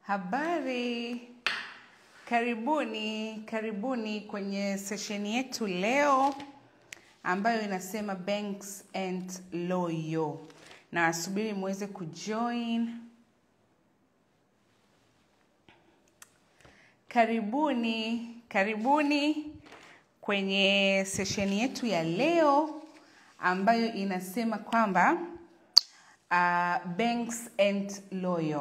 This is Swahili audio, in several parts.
Habari, karibuni karibuni kwenye sesheni yetu leo ambayo inasema banks and loyo, na subiri muweze kujoin. Karibuni karibuni kwenye sesheni yetu ya leo ambayo inasema kwamba uh, banks and loyal,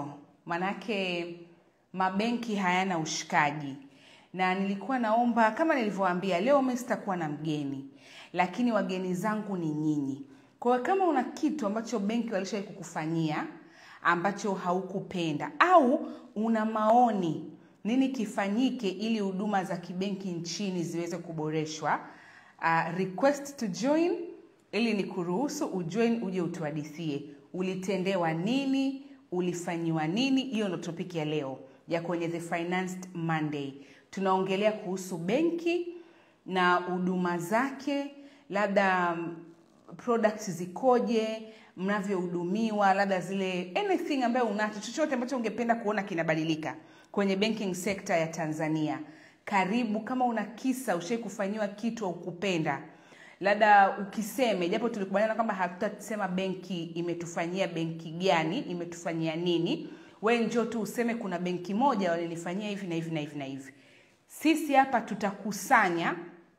manake mabenki hayana ushikaji, na nilikuwa naomba kama nilivyowaambia, leo mimi sitakuwa na mgeni, lakini wageni zangu ni nyinyi. Kwa hiyo kama una kitu ambacho benki walishawahi kukufanyia ambacho haukupenda au una maoni nini kifanyike ili huduma za kibenki nchini ziweze kuboreshwa, uh, request to join ili ni kuruhusu ujoin uje utuhadithie ulitendewa nini, ulifanyiwa nini. Hiyo ndo topic ya leo ya kwenye The Financed Monday. Tunaongelea kuhusu benki na huduma zake, labda um, products zikoje, mnavyohudumiwa, labda zile anything ambayo unacho, chochote ambacho ungependa kuona kinabadilika kwenye banking sector ya Tanzania. Karibu. Kama una kisa ushai kufanyiwa kitu au kupenda labda ukiseme, japo tulikubaliana kwamba hatutasema benki imetufanyia benki gani, imetufanyia nini. We njoo tu useme kuna benki moja walinifanyia hivi na hivi na hivi na hivi. Sisi hapa tutakusanya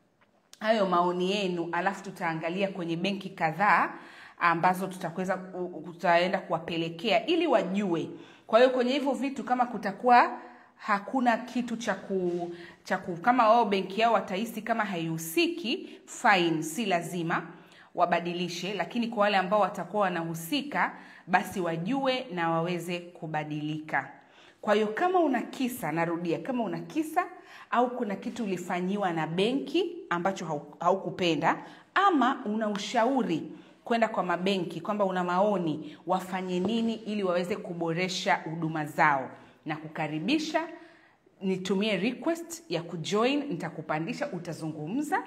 hayo maoni yenu, alafu tutaangalia kwenye benki kadhaa ambazo tutakweza tutaenda kuwapelekea ili wajue. Kwa hiyo kwenye hivyo vitu kama kutakuwa hakuna kitu cha ku cha ku kama wao benki yao watahisi kama haihusiki, fine, si lazima wabadilishe, lakini kwa wale ambao watakuwa wanahusika, basi wajue na waweze kubadilika. Kwa hiyo kama una kisa, narudia, kama una kisa au kuna kitu ulifanyiwa na benki ambacho haukupenda ama una ushauri kwenda kwa mabenki kwamba una maoni wafanye nini ili waweze kuboresha huduma zao na kukaribisha nitumie request ya kujoin, nitakupandisha, utazungumza,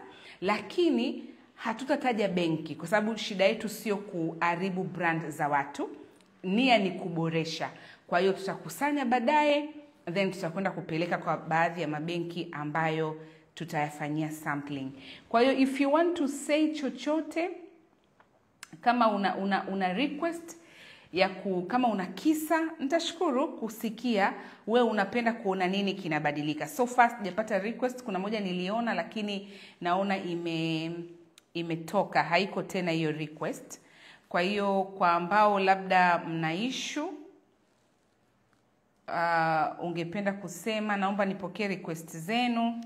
lakini hatutataja benki kwa sababu shida yetu sio kuharibu brand za watu, nia ni kuboresha. Kwa hiyo tutakusanya baadaye, then tutakwenda kupeleka kwa baadhi ya mabenki ambayo tutayafanyia sampling. Kwa hiyo if you want to say chochote, kama una, una, una request ya ku, kama una kisa, nitashukuru kusikia we unapenda kuona nini kinabadilika. So far sijapata request. Kuna moja niliona, lakini naona ime imetoka, haiko tena hiyo request. Kwa hiyo kwa ambao labda mna issue uh, ungependa kusema, naomba nipokee request zenu.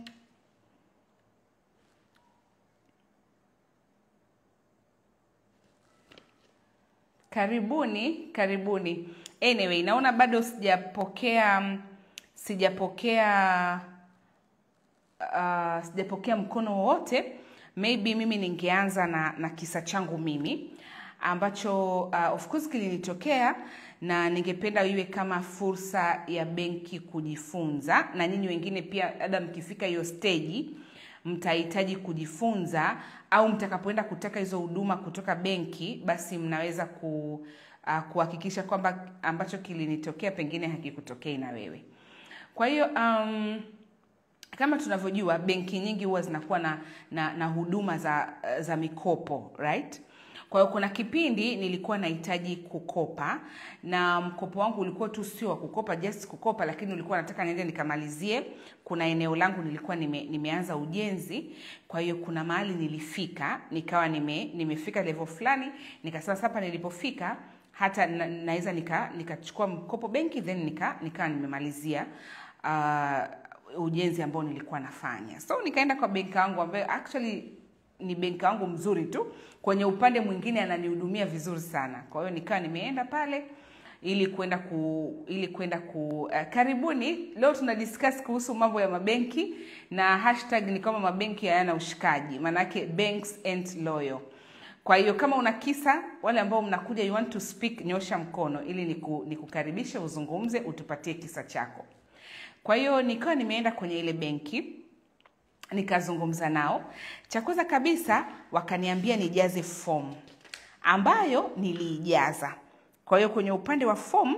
Karibuni, karibuni. Anyway, naona bado sijapokea sijapokea uh, sijapokea mkono wowote. Maybe mimi ningeanza na, na kisa changu mimi ambacho uh, of course kilinitokea na ningependa iwe kama fursa ya benki kujifunza, na nyinyi wengine pia, labda mkifika hiyo stage mtahitaji kujifunza au mtakapoenda kutaka hizo huduma kutoka benki, basi mnaweza ku uh, kuhakikisha kwamba ambacho kilinitokea pengine hakikutokei na wewe. Kwa hiyo um, kama tunavyojua benki nyingi huwa zinakuwa na, na, na huduma za, za mikopo right? Kwa hiyo kuna kipindi nilikuwa nahitaji kukopa na mkopo wangu ulikuwa tu sio wa kukopa just kukopa, lakini ulikuwa nataka niende nikamalizie. Kuna eneo langu nilikuwa nime, nimeanza ujenzi, kwa hiyo kuna mahali nilifika nikawa nime, nimefika level fulani, nikasema sasa hapa nilipofika hata na, naweza nika nikachukua mkopo benki then nika nikawa nimemalizia uh, ujenzi ambao nilikuwa nafanya. So nikaenda kwa benki yangu ambayo actually ni benki wangu mzuri tu, kwenye upande mwingine ananihudumia vizuri sana. Kwa hiyo nikawa nimeenda pale ili kwenda ku ili kwenda ku uh, karibuni. Leo tuna discuss kuhusu mambo ya mabenki na hashtag ni kama mabenki hayana ushikaji, maanake banks ain't loyal. Kwa hiyo kama una kisa, wale ambao mnakuja you want to speak, nyosha mkono ili niku, nikukaribishe uzungumze, utupatie kisa chako. Kwa hiyo nikawa nimeenda kwenye ile benki nikazungumza nao. Cha kwanza kabisa wakaniambia nijaze fomu ambayo niliijaza. Kwa hiyo kwenye upande wa fomu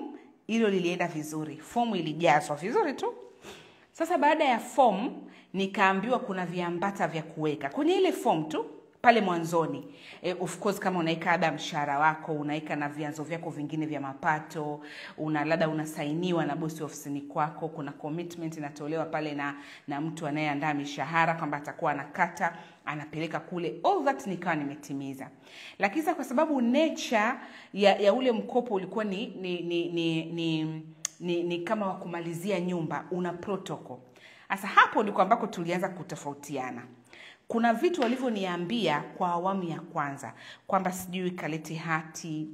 hilo lilienda vizuri fomu ilijazwa vizuri tu sasa baada ya fomu nikaambiwa kuna viambata vya kuweka kwenye ile fomu tu pale mwanzoni e, of course kama unaweka labda mshahara wako unaweka na vyanzo vyako vingine vya mapato una labda unasainiwa na bosi ofisini kwako kuna commitment inatolewa pale na na mtu anayeandaa mishahara kwamba atakuwa anakata anapeleka kule all that nikawa nimetimiza lakini sasa kwa sababu nature ya, ya ule mkopo ulikuwa ni ni ni ni, ni, ni, ni kama wa kumalizia nyumba una protocol sasa hapo ndiko ambako tulianza kutofautiana kuna vitu walivyoniambia kwa awamu ya kwanza kwamba sijui kalete hati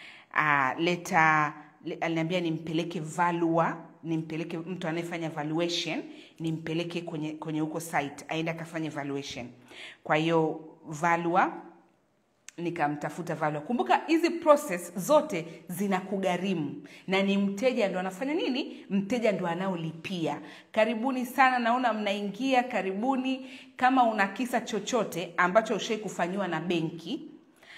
uh, leta le, aliniambia nimpeleke valua nimpeleke mtu anayefanya valuation nimpeleke kwenye kwenye huko site aende akafanye valuation kwa hiyo valua nikamtafuta valua kumbuka hizi process zote zinakugharimu na ni mteja ndo anafanya nini mteja ndo anaolipia karibuni sana naona mnaingia karibuni kama una kisa chochote ambacho ushai kufanyiwa na benki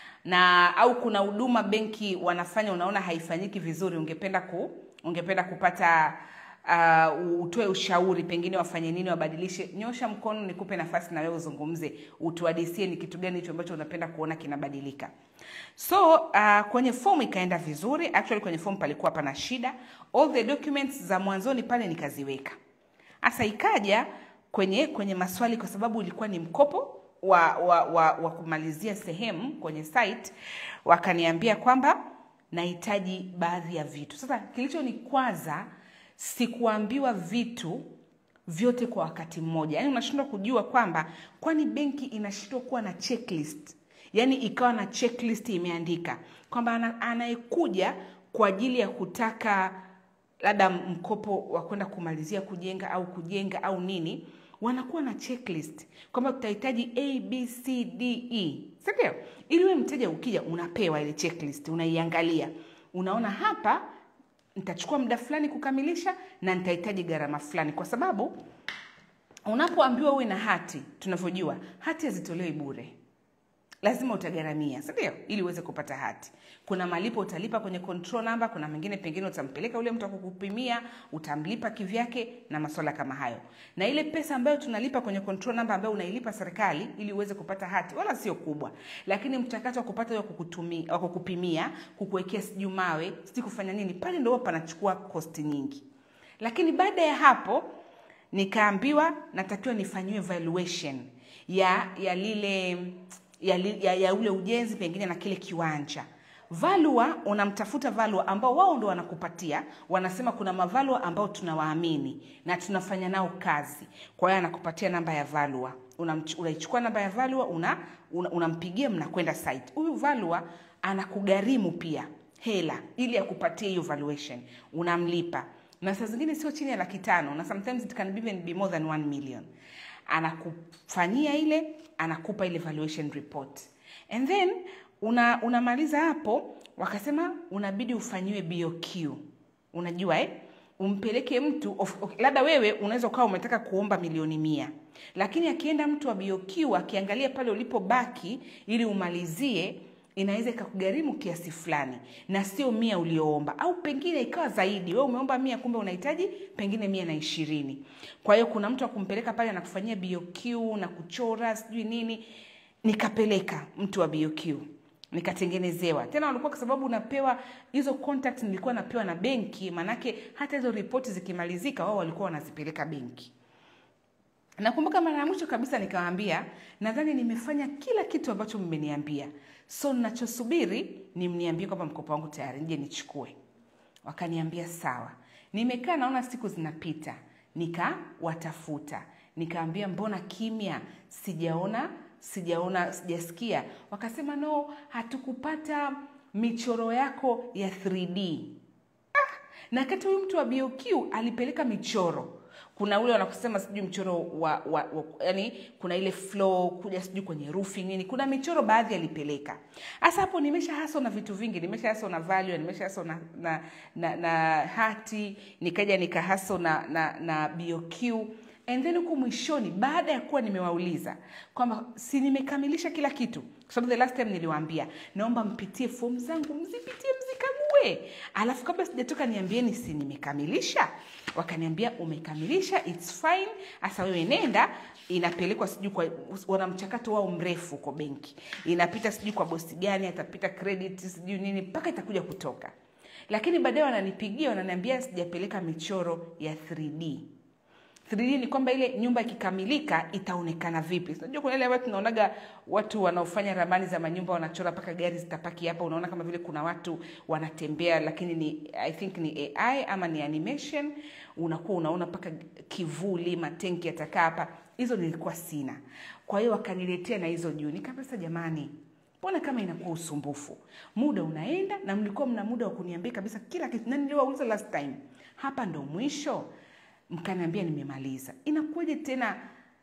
na au kuna huduma benki wanafanya unaona haifanyiki vizuri ungependa ku ungependa kupata uh, utoe ushauri pengine wafanye nini wabadilishe nyosha mkono nikupe nafasi na wewe uzungumze utuadisie ni kitu gani hicho ambacho unapenda kuona kinabadilika so uh, kwenye fomu ikaenda vizuri actually kwenye fomu palikuwa pana shida all the documents za mwanzoni pale nikaziweka hasa ikaja kwenye kwenye maswali kwa sababu ilikuwa ni mkopo wa, wa, wa, wa kumalizia sehemu kwenye site wakaniambia kwamba nahitaji baadhi ya vitu sasa kilichonikwaza sikuambiwa vitu vyote kwa wakati mmoja yaani unashindwa kujua kwamba kwani benki inashindwa kuwa na checklist yaani ikawa na checklist imeandika kwamba ana- anayekuja kwa ajili ya kutaka labda mkopo wa kwenda kumalizia kujenga au kujenga au nini wanakuwa na checklist kwamba tutahitaji a b c d e sindio ili we mteja ukija unapewa ile checklist unaiangalia unaona hapa nitachukua muda fulani kukamilisha na nitahitaji gharama fulani kwa sababu unapoambiwa uwe na hati tunavyojua hati hazitolewi bure lazima utagharamia sindio ili uweze kupata hati kuna malipo utalipa kwenye control number kuna mengine pengine utampeleka ule mtu akukupimia utamlipa kivyake na maswala kama hayo na ile pesa ambayo tunalipa kwenye control number ambayo unailipa serikali ili uweze kupata hati wala sio kubwa lakini mchakato wa kupata wa kukutumia wa kukupimia kukuwekea sijui mawe sijui kufanya nini pale ndio huwa panachukua kosti nyingi lakini baada ya hapo nikaambiwa natakiwa nifanyiwe valuation ya ya lile ya, li- ya, ya ule ujenzi pengine na kile kiwanja valua unamtafuta valua ambao wao ndo wanakupatia wanasema kuna mavalua ambao tunawaamini na tunafanya nao kazi kwa hiyo anakupatia namba ya valua Unamch- unaichukua namba ya valua una, una, unampigia mnakwenda site huyu valua anakugharimu pia hela ili akupatie hiyo valuation unamlipa na saa zingine sio chini ya laki tano na sometimes it can even be more than 1 million anakufanyia ile anakupa ile valuation report and then una unamaliza hapo wakasema unabidi ufanyiwe BOQ unajua eh? umpeleke mtu of, of, labda wewe unaweza ukawa umetaka kuomba milioni mia lakini akienda mtu wa BOQ akiangalia pale ulipobaki ili umalizie inaweza ikakugharimu kiasi fulani na sio mia ulioomba au pengine ikawa zaidi we umeomba mia kumbe unahitaji pengine mia na ishirini kwa hiyo kuna mtu akumpeleka pale anakufanyia BOQ na kuchora sijui nini nikapeleka mtu wa BOQ nikatengenezewa tena walikuwa kwa sababu unapewa hizo contact nilikuwa napewa na benki manake hata hizo ripoti zikimalizika wao walikuwa wanazipeleka benki nakumbuka mara ya mwisho kabisa nikawaambia nadhani nimefanya kila kitu ambacho mmeniambia so nachosubiri ni mniambie kwamba mkopo wangu tayari nije nichukue wakaniambia sawa nimekaa naona siku zinapita nikawatafuta nikaambia mbona kimya sijaona sijaona sijasikia wakasema no hatukupata michoro yako ya 3d na kati huyu mtu wa BOQ alipeleka michoro kuna ule wanakusema sijui mchoro wa, wa, wa yani kuna ile flow kuja sijui kwenye roofing nini kuna michoro baadhi alipeleka hasa hapo nimesha haso na vitu vingi nimesha haso na value nimesha haso na, na, na, na hati nikaja nikahaso na, na, na BOQ and then huku mwishoni baada ya kuwa nimewauliza kwamba si nimekamilisha kila kitu kwa sababu the last time niliwaambia naomba mpitie fomu zangu mzipitie mzikague we alafu kabla sijatoka niambieni si nimekamilisha wakaniambia umekamilisha its fine hasa wewe nenda inapelekwa sijui kwa wana mchakato wao mrefu kwa benki inapita sijui kwa bosi gani atapita credit sijui nini mpaka itakuja kutoka lakini baadaye wananipigia wananiambia sijapeleka michoro ya 3d 3D ni kwamba ile nyumba ikikamilika itaonekana vipi. Unajua kuna ile watu tunaonaga watu wanaofanya ramani za manyumba wanachora mpaka gari zitapaki hapa, unaona kama vile kuna watu wanatembea, lakini ni I think ni AI ama ni animation, unakuwa unaona mpaka kivuli, matenki yatakaa hapa. Hizo nilikuwa sina, kwa hiyo wakaniletea na hizo juu. Nikapesa, jamani, mbona kama inakuwa usumbufu, muda unaenda na mlikuwa mna muda wa kuniambia kabisa kila kitu, na niliwauliza last time, hapa ndo mwisho mkaniambia nimemaliza. Inakuwaje tena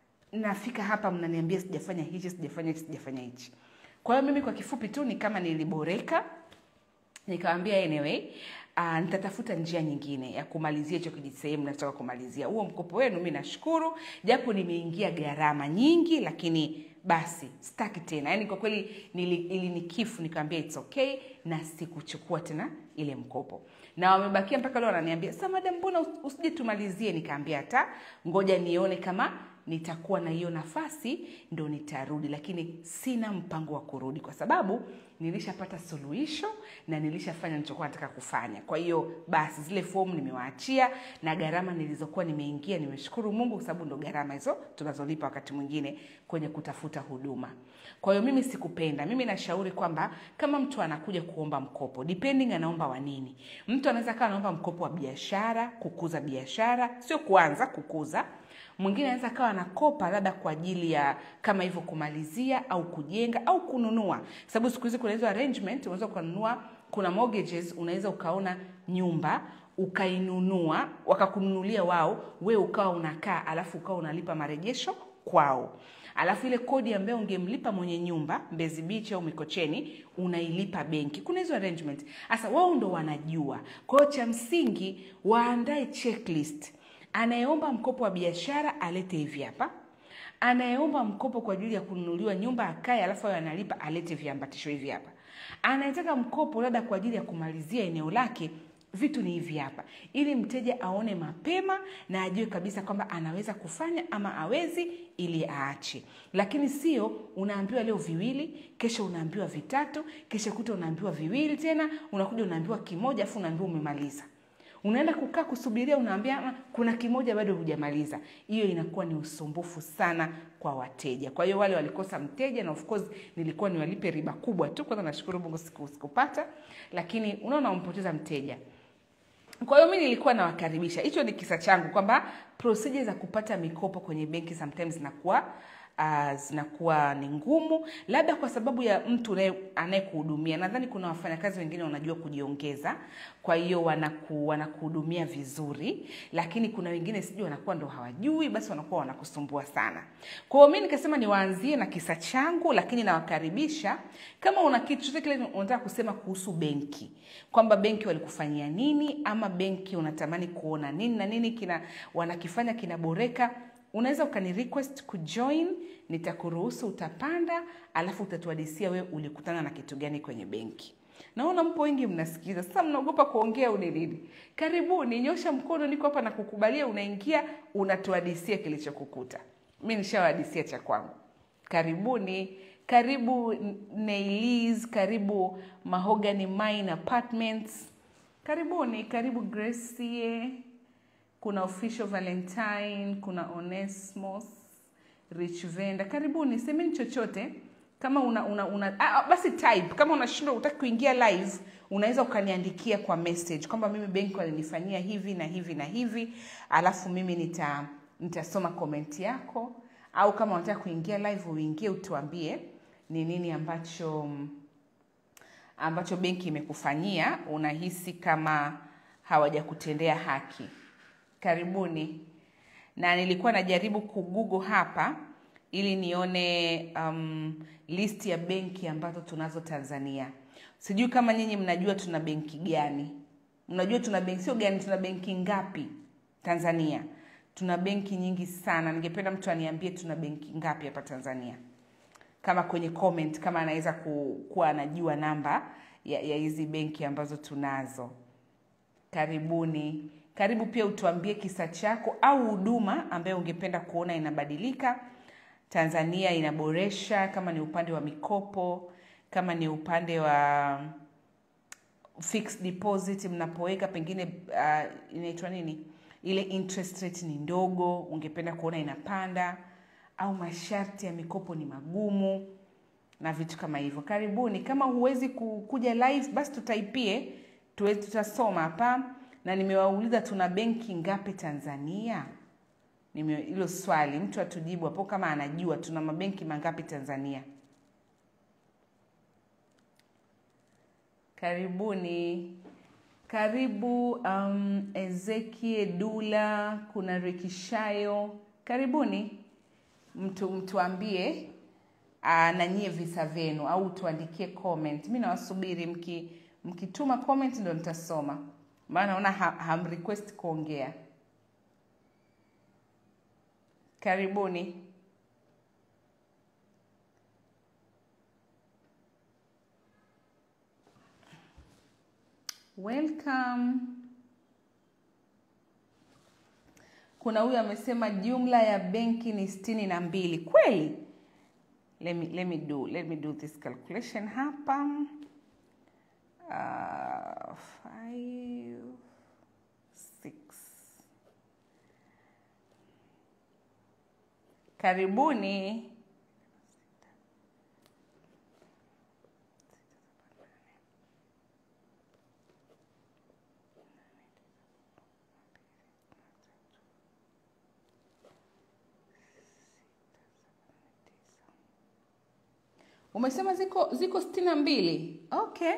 nafika hapa mnaniambia sijafanya hichi, sijafanya hichi, sijafanya hichi? Kwa hiyo mimi kwa kifupi tu ni kama niliboreka, nikawambia anyway, uh, nitatafuta njia nyingine ya kumalizia hicho kijisehemu nataka kumalizia huo mkopo wenu. Mi nashukuru japo nimeingia gharama nyingi, lakini basi sitaki tena. Yani kwa kweli nili, ilinikifu, nikawambia it's okay na sikuchukua tena ile mkopo na wamebakia mpaka leo wananiambia sa madam, mbona usije tumalizie? Nikaambia hata ngoja nione kama nitakuwa na hiyo nafasi ndo nitarudi, lakini sina mpango wa kurudi kwa sababu nilishapata suluhisho na nilishafanya nilichokuwa nataka kufanya. Kwa hiyo basi zile fomu nimewaachia na gharama nilizokuwa nimeingia, nimeshukuru Mungu kwa sababu ndo gharama hizo tunazolipa wakati mwingine kwenye kutafuta huduma. Kwa hiyo mimi sikupenda. Mimi nashauri kwamba kama mtu anakuja kuomba mkopo, depending anaomba wa nini. Mtu anaweza kawa anaomba mkopo wa biashara, kukuza biashara, sio kuanza kukuza mwingine anaweza kawa anakopa labda kwa ajili ya kama hivyo kumalizia au kujenga au kununua, sababu siku hizi kuna hizo arrangement, unaweza ukanunua. Kuna mortgages, unaweza ukaona nyumba ukainunua, wakakununulia wao, we ukawa unakaa, alafu ukawa unalipa marejesho kwao alafu ile kodi ambayo ungemlipa mwenye nyumba Mbezi Beach au Mikocheni unailipa benki. Kuna hizo arrangement. Sasa wao ndo wanajua. Kwa hiyo cha msingi waandae checklist anayeomba mkopo wa biashara alete hivi hapa, anayeomba mkopo kwa ajili ya kununuliwa nyumba akae, alafu ayo analipa alete viambatisho hivi hapa, anayetaka mkopo labda kwa ajili ya kumalizia eneo lake vitu ni hivi hapa, ili mteja aone mapema na ajue kabisa kwamba anaweza kufanya ama awezi, ili aache. Lakini sio unaambiwa leo viwili, kesho unaambiwa vitatu, kesho kuta unaambiwa viwili tena, unakuja unaambiwa kimoja, afu unaambiwa umemaliza unaenda kukaa kusubiria, unaambia kuna kimoja bado hujamaliza. Hiyo inakuwa ni usumbufu sana kwa wateja. Kwa hiyo wale walikosa mteja, na of course nilikuwa niwalipe riba kubwa tu. Kwanza nashukuru Mungu siku sikupata, lakini unaona umpoteza mteja. Kwa hiyo mimi nilikuwa nawakaribisha. Hicho ni kisa changu kwamba procedure za kupata mikopo kwenye benki sometimes zinakuwa uh, zinakuwa ni ngumu, labda kwa sababu ya mtu anayekuhudumia. Nadhani kuna wafanyakazi wengine wanajua kujiongeza, kwa hiyo wanaku, wanakuhudumia vizuri, lakini kuna wengine sijui wanakuwa ndo hawajui, basi wanakuwa wanakusumbua sana. Kwa hiyo mimi nikasema niwaanzie na kisa changu, lakini nawakaribisha kama una kitu chochote kile unataka kusema kuhusu benki, kwamba benki walikufanyia nini, ama benki unatamani kuona nini na nini kina wanakifanya kinaboreka unaweza ukani request kujoin, nitakuruhusu utapanda, alafu utatuadisia wewe ulikutana na kitu gani kwenye benki. Naona mpo wengi mnasikiza, sasa mnaogopa kuongea au ni nini? Karibuni, nyosha mkono, niko hapa na kukubalia. Unaingia unatuadisia kilichokukuta. Mi nishawadisia cha kwangu. Karibuni, karibu Nailis, karibu Mahogany Mine Apartments, karibuni, karibu Gracie kuna official Valentine, kuna Onesmos, Rich Venda. Karibuni, semeni chochote kama una, una, una ah, basi type. Kama unashindwa utaki kuingia live, unaweza ukaniandikia kwa message kwamba mimi benki walinifanyia hivi na hivi na hivi, alafu mimi nita nitasoma comment yako, au kama unataka kuingia live uingie, utuambie ni nini ambacho ambacho benki imekufanyia unahisi kama hawajakutendea haki. Karibuni. Na nilikuwa najaribu kugoogle hapa ili nione um, list ya benki ambazo tunazo Tanzania. Sijui kama nyinyi mnajua tuna benki gani? Mnajua tuna benki sio gani, tuna benki ngapi Tanzania? Tuna benki nyingi sana. Ningependa mtu aniambie tuna benki ngapi hapa Tanzania, kama kwenye comment, kama anaweza ku, kuwa anajua namba ya ya hizi benki ambazo tunazo karibuni karibu pia utuambie kisa chako au huduma ambayo ungependa kuona inabadilika tanzania inaboresha kama ni upande wa mikopo kama ni upande wa fixed deposit mnapoweka pengine uh, inaitwa nini ile interest rate ni ndogo ungependa kuona inapanda au masharti ya mikopo ni magumu na vitu kama hivyo karibuni kama huwezi ku- kuja live basi tutaipie tuwe- tutasoma hapa na nimewauliza tuna benki ngapi tanzania Nime- hilo swali mtu atujibu hapo kama anajua tuna mabenki mangapi tanzania karibuni karibu um, ezekie dula kuna rekishayo karibuni mtu mtuambie uh, na nyie visa vyenu au tuandikie comment mi nawasubiri mki mkituma comment ndo nitasoma maana naona ha, hamrequest kuongea karibuni welcome kuna huyu amesema jumla ya benki ni sitini na mbili kweli let me, let me do let me do this calculation hapa uh, five, six. karibuni umesema ziko ziko sitini na mbili okay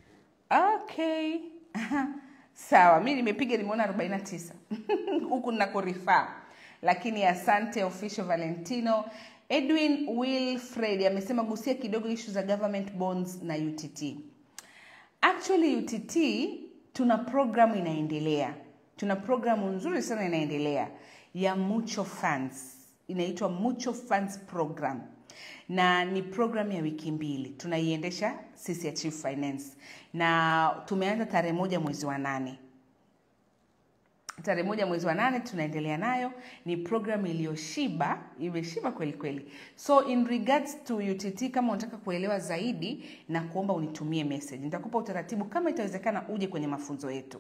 okay sawa mi nimepiga nimeona arobaini na tisa huku ninakorifaa lakini asante official valentino edwin wilfred amesema gusia kidogo ishu za government bonds na utt actually utt tuna programu inaendelea tuna programu nzuri sana inaendelea ya mucho funds inaitwa mucho funds program na ni program ya wiki mbili tunaiendesha sisi ya chief finance na tumeanza tarehe moja mwezi wa nane tarehe moja mwezi wa nane tunaendelea nayo ni program iliyoshiba imeshiba kweli kweli so in regards to utt kama unataka kuelewa zaidi na kuomba unitumie message nitakupa utaratibu kama itawezekana uje kwenye mafunzo yetu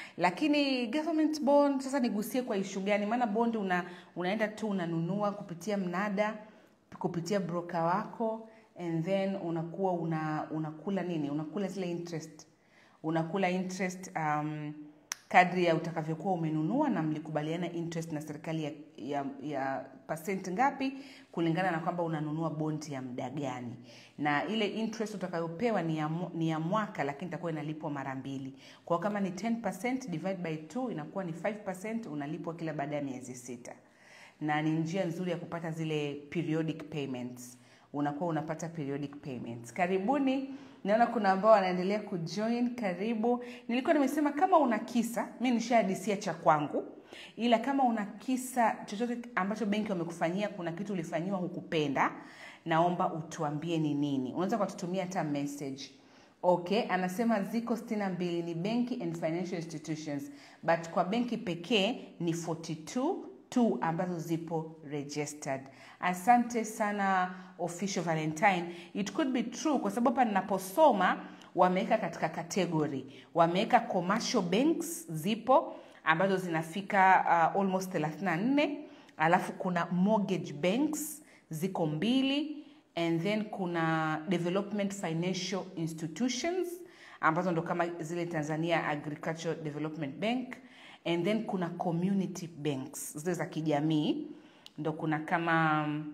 lakini government bond sasa nigusie kwa ishu gani maana bond una, unaenda tu unanunua kupitia mnada kupitia broker wako and then unakuwa una, unakula nini unakula zile interest unakula interest um, kadri ya utakavyokuwa umenunua na mlikubaliana interest na serikali ya, ya, ya pasent ngapi kulingana na kwamba unanunua bondi ya muda gani na ile interest utakayopewa ni ya, mu- ni ya mwaka lakini itakuwa inalipwa mara mbili kwao kama ni 10 divide by 2 inakuwa ni 5 unalipwa kila baada ya miezi sita na ni njia nzuri ya kupata zile periodic payments unakuwa unapata periodic payments karibuni naona kuna ambao wanaendelea kujoin karibu nilikuwa nimesema kama una kisa mi nishahadisia cha kwangu ila kama una kisa chochote ambacho benki wamekufanyia kuna kitu ulifanyiwa hukupenda naomba utuambie ni nini unaweza ukatutumia hata message okay anasema ziko 62 ni benki and financial institutions but kwa benki pekee ni 42 tu ambazo zipo registered asante sana official valentine it could be true kwa sababu hapa ninaposoma wameweka katika category wameweka commercial banks zipo ambazo zinafika uh, almost 34 alafu kuna mortgage banks ziko mbili and then kuna development financial institutions ambazo ndo kama zile tanzania agricultural development bank and then kuna community banks zile za kijamii ndo kuna kama mm,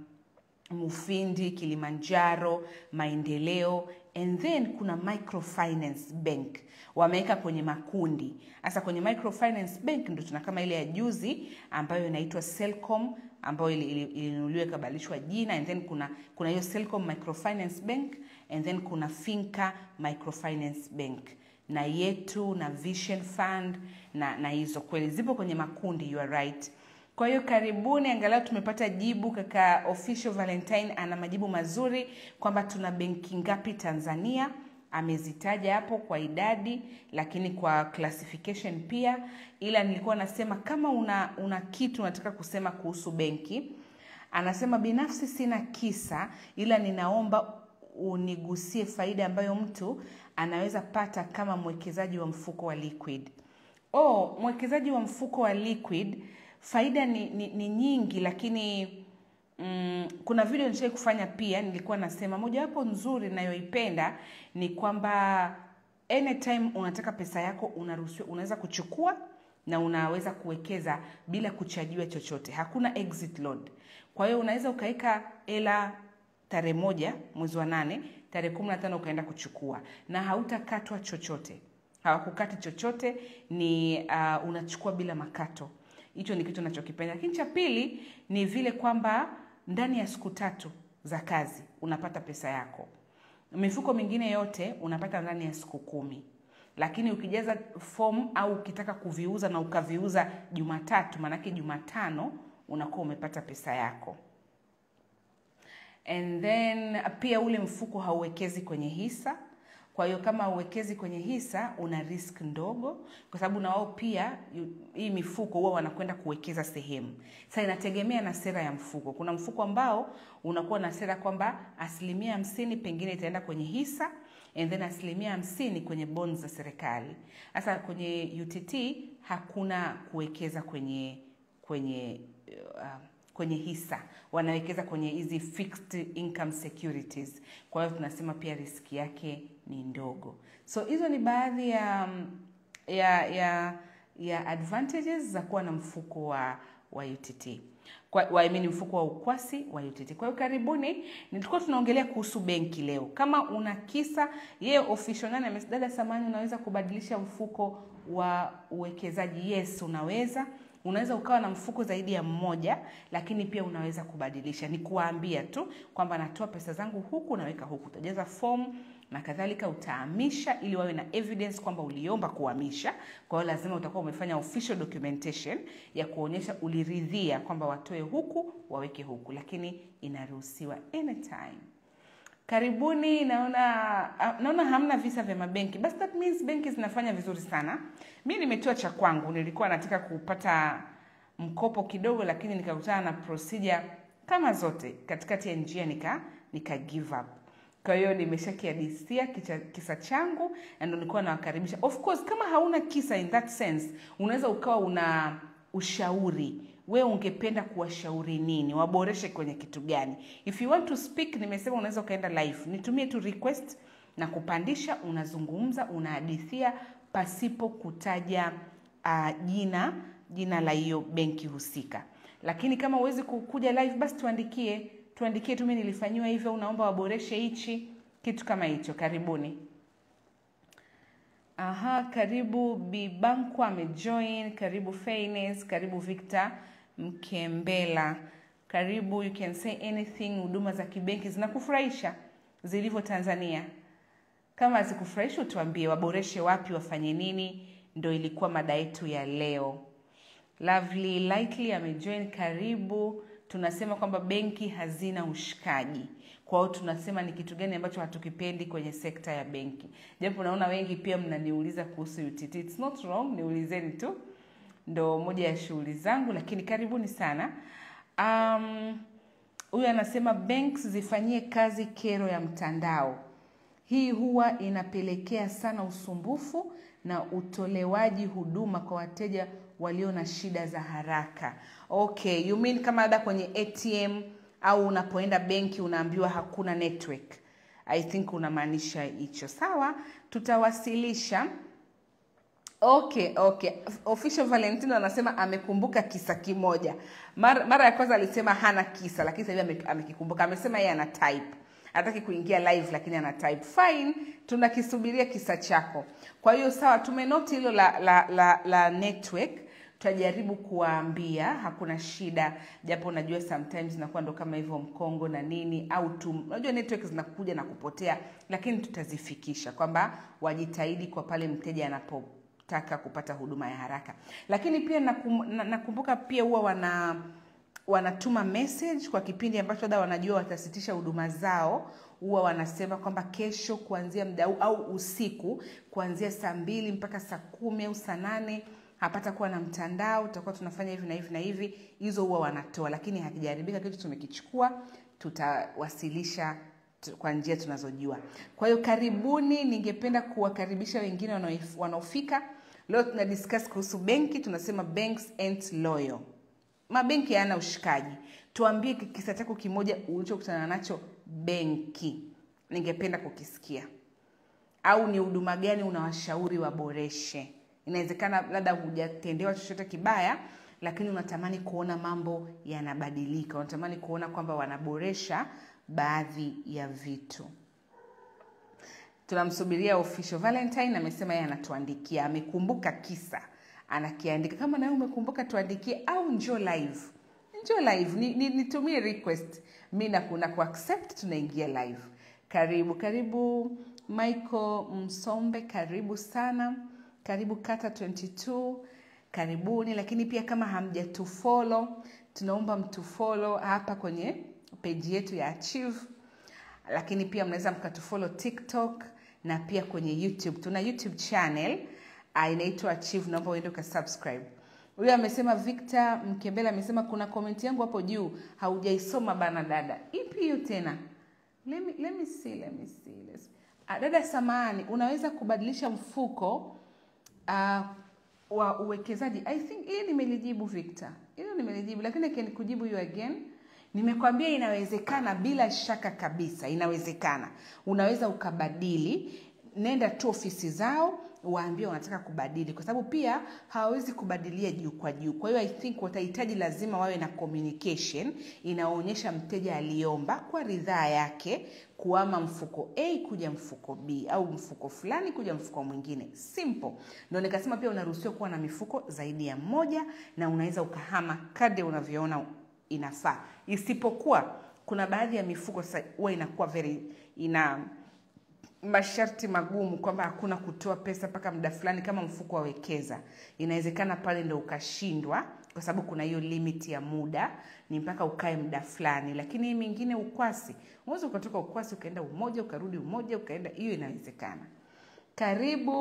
mufindi kilimanjaro maendeleo and then kuna microfinance bank wameweka kwenye makundi hasa kwenye microfinance bank ndo tuna kama ile ya juzi ambayo inaitwa selcom ambayo ili- ili- ilinunuliwa ikabadilishwa jina and then kuna kuna hiyo selcom microfinance bank and then kuna finca microfinance bank na yetu na vision fund na na hizo kweli zipo kwenye makundi you are right kwa hiyo karibuni angalau tumepata jibu kaka official valentine ana majibu mazuri kwamba tuna benki ngapi tanzania amezitaja hapo kwa idadi, lakini kwa classification pia. Ila nilikuwa nasema kama una, una kitu unataka kusema kuhusu benki, anasema binafsi sina kisa, ila ninaomba unigusie faida ambayo mtu anaweza pata kama mwekezaji wa mfuko wa liquid. Oh, mwekezaji wa mfuko wa liquid faida ni, ni, ni nyingi, lakini mm, kuna video nishai kufanya pia, nilikuwa nasema mojawapo nzuri nayoipenda ni kwamba anytime unataka pesa yako unaruhusiwa, unaweza kuchukua na unaweza kuwekeza bila kuchajiwa chochote, hakuna exit load. Kwa hiyo unaweza ukaweka hela tarehe moja mwezi wa nane, tarehe kumi na tano ukaenda kuchukua na hautakatwa chochote, hawakukati chochote, ni uh, unachukua bila makato. Hicho ni kitu nachokipenda. Lakini cha pili ni vile kwamba ndani ya siku tatu za kazi unapata pesa yako. Mifuko mingine yote unapata ndani ya siku kumi, lakini ukijaza fomu au ukitaka kuviuza na ukaviuza Jumatatu, maanake Jumatano unakuwa umepata pesa yako. And then pia ule mfuko hauwekezi kwenye hisa. Kwa hiyo kama hauwekezi kwenye hisa una risk ndogo, kwa sababu na wao pia yu- hii mifuko huwa wanakwenda kuwekeza sehemu. Sasa inategemea na sera ya mfuko. Kuna mfuko ambao unakuwa na sera kwamba asilimia hamsini pengine itaenda kwenye hisa and then asilimia hamsini kwenye bonds za serikali. Sasa kwenye UTT hakuna kuwekeza kwenye kwenye uh, kwenye hisa wanawekeza kwenye hizi fixed income securities. Kwa hiyo tunasema pia riski yake ni ndogo. So hizo ni baadhi ya ya ya ya advantages za kuwa na mfuko wa wa UTT kwa, wa, I mean mfuko wa ukwasi wa UTT. Kwa hiyo karibuni, nilikuwa tunaongelea kuhusu benki leo. Kama una kisa, yeye official nani amesdada samani, unaweza kubadilisha mfuko wa uwekezaji. Yes, unaweza unaweza ukawa na mfuko zaidi ya mmoja, lakini pia unaweza kubadilisha. Ni kuwaambia tu kwamba natoa pesa zangu huku, naweka huku, utajaza fomu na kadhalika, utahamisha ili wawe na evidence kwamba uliomba kuhamisha. Kwa hiyo lazima utakuwa umefanya official documentation ya kuonyesha uliridhia kwamba watoe huku waweke huku, lakini inaruhusiwa anytime. Karibuni, naona ah, naona hamna visa vya mabenki, basi that means benki zinafanya vizuri sana. Mi nimetoa cha kwangu, nilikuwa nataka kupata mkopo kidogo, lakini nikakutana na procedure kama zote katikati ya njia, nika nika give up. Kwa hiyo nimeshakiadisia kicha- kisa changu na ndo nilikuwa nawakaribisha. Of course, kama hauna kisa in that sense, unaweza ukawa una ushauri we ungependa kuwashauri nini, waboreshe kwenye kitu gani? If you want to speak, nimesema unaweza ukaenda live, nitumie tu request na kupandisha, unazungumza, unahadithia pasipo kutaja uh, jina jina la hiyo benki husika. Lakini kama huwezi kuja live, basi tuandikie tuandikie tu, mimi nilifanyiwa hivyo, unaomba waboreshe hichi kitu kama hicho. Karibuni. Aha, karibu Bibanku amejoin, karibu Fairness, karibu Victor Mkembela, karibu. You can say anything. Huduma za kibenki zinakufurahisha zilivyo Tanzania? Kama hazikufurahisha utuambie, waboreshe wapi, wafanye nini? Ndo ilikuwa mada yetu ya leo. Lovely Lightly amejoin, karibu. Tunasema kwamba benki hazina ushikaji. Kwa hiyo tunasema ni kitu gani ambacho hatukipendi kwenye sekta ya benki, japo naona wengi pia mnaniuliza kuhusu UTT. It's not wrong, niulizeni tu, ndo moja ya shughuli zangu, lakini karibuni sana. Um, huyu anasema banks zifanyie kazi kero ya mtandao. Hii huwa inapelekea sana usumbufu na utolewaji huduma kwa wateja walio na shida za haraka. Okay, you mean kama labda kwenye ATM au unapoenda benki unaambiwa hakuna network. I think unamaanisha hicho. Sawa, tutawasilisha. Okay, okay. Official Valentino anasema amekumbuka kisa kimoja. Mara, mara ya kwanza alisema hana kisa, lakini sasa hivi ame- amekikumbuka. Amesema yeye ana type hataki kuingia live lakini ana type fine tunakisubiria kisa chako kwa hiyo sawa tumenoti hilo la, la, la, la network tutajaribu kuwaambia hakuna shida japo najua sometimes inakuwa ndo kama hivyo mkongo na nini au tu unajua network zinakuja na kupotea lakini tutazifikisha kwamba wajitahidi kwa pale mteja anapo taka kupata huduma ya haraka lakini pia nakum, na- nakumbuka pia huwa wana wanatuma message kwa kipindi ambacho labda wanajua watasitisha huduma zao huwa wanasema kwamba kesho kuanzia mda huu au usiku kuanzia saa mbili mpaka saa kumi au saa nane hapata kuwa na mtandao tutakuwa tunafanya hivi na hivi na hivi hizo huwa wanatoa lakini hakijaharibika kitu tumekichukua tutawasilisha tu- kwa njia tunazojua kwa hiyo karibuni ningependa kuwakaribisha wengine wanaoif- wanaofika leo tuna discuss kuhusu benki tunasema banks and loyal mabenki hayana ushikaji tuambie ki- kisa chako kimoja ulichokutana nacho benki ningependa kukisikia au ni huduma gani unawashauri waboreshe inawezekana labda hujatendewa chochote kibaya lakini unatamani kuona mambo yanabadilika unatamani kuona kwamba wanaboresha baadhi ya vitu tunamsubiria official valentine amesema yeye anatuandikia amekumbuka kisa anakiandika kama nawe umekumbuka tuandikie au njoo live njoo live ni, ni, nitumie request mi nakuna kuaccept tunaingia live karibu karibu michael msombe karibu sana karibu kata 22 karibuni lakini pia kama hamjatufolo tunaomba mtufolo hapa kwenye peji yetu ya achieve lakini pia mnaweza mkatufolo tiktok na pia kwenye youtube tuna youtube channel uh, inaitwa achieve naomba uende ukasubscribe huyo amesema victor mkembela amesema kuna komenti yangu hapo juu haujaisoma bana dada ipi hiyo tena let me, let me see, let me see, let's see. Ah, dada samani unaweza kubadilisha mfuko uh, wa uwekezaji i think hii nimelijibu victor hilo nimelijibu lakini can kujibu you again nimekwambia inawezekana bila shaka kabisa inawezekana unaweza ukabadili nenda tu ofisi zao waambie wanataka kubadili kwa sababu pia hawawezi kubadilia juu kwa juu kwa hiyo i think watahitaji lazima wawe na communication inaonyesha mteja aliomba kwa ridhaa yake kuama mfuko a kuja mfuko b au mfuko fulani kuja mfuko mwingine simple ndo nikasema pia unaruhusiwa kuwa na mifuko zaidi ya moja na unaweza ukahama kadri unavyoona inafaa isipokuwa kuna baadhi ya mifuko sasa huwa inakuwa very ina masharti magumu kwamba hakuna kutoa pesa mpaka muda fulani kama mfuko wa wekeza inawezekana pale ndo ukashindwa kwa sababu kuna hiyo limit ya muda ni mpaka ukae muda fulani lakini hii mingine ukwasi unaweza ukatoka ukwasi ukaenda umoja ukarudi umoja ukaenda hiyo inawezekana karibu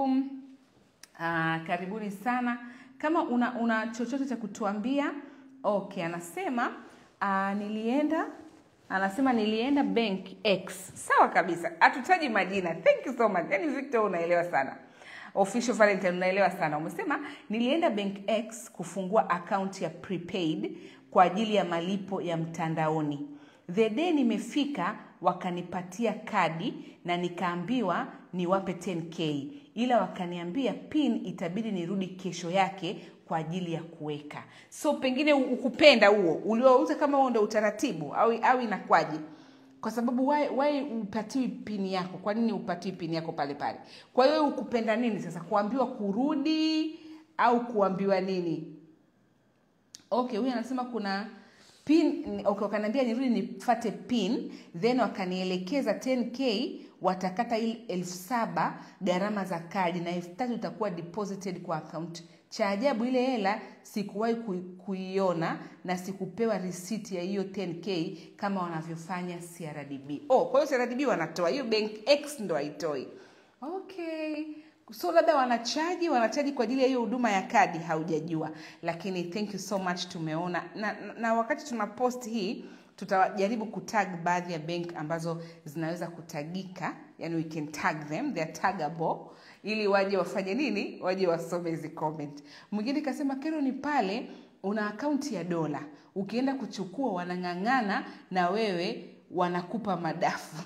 uh, karibuni sana kama una, una chochote cha kutuambia okay anasema uh, nilienda anasema nilienda bank x sawa kabisa hatutaji majina thank you so much yani victor unaelewa sana official valentine unaelewa sana umesema nilienda bank x kufungua akaunti ya prepaid kwa ajili ya malipo ya mtandaoni the day nimefika wakanipatia kadi na nikaambiwa niwape 10k ila wakaniambia pin itabidi nirudi kesho yake kwa ajili ya kuweka so pengine ukupenda huo uliouza kama huo ndo utaratibu au, au inakwaje kwa sababu why, why upatiwi pini yako kwa nini upatiwi pini yako pale pale kwa hiyo ukupenda nini sasa kuambiwa kurudi au kuambiwa nini okay huyu anasema kuna pin okay, wakaniambia nirudi nifate pin then wakanielekeza 10k watakata ili elfu saba gharama za kadi na elfu tatu itakuwa deposited kwa account cha ajabu ile hela sikuwahi kui- kuiona na sikupewa risiti ya hiyo 10k kama wanavyofanya crdb oh, kwa hiyo crdb wanatoa hiyo bank x ndo haitoi okay so labda wanachaji wanachaji kwa ajili ya hiyo huduma ya kadi haujajua lakini thank you so much tumeona na, na, na wakati tuna post hii tutajaribu kutag baadhi ya bank ambazo zinaweza kutagika yani we can tag them they are taggable ili waje wafanye nini waje wasome hizi comment mwingine kasema kero ni pale una akaunti ya dola ukienda kuchukua wanang'ang'ana na wewe wanakupa madafu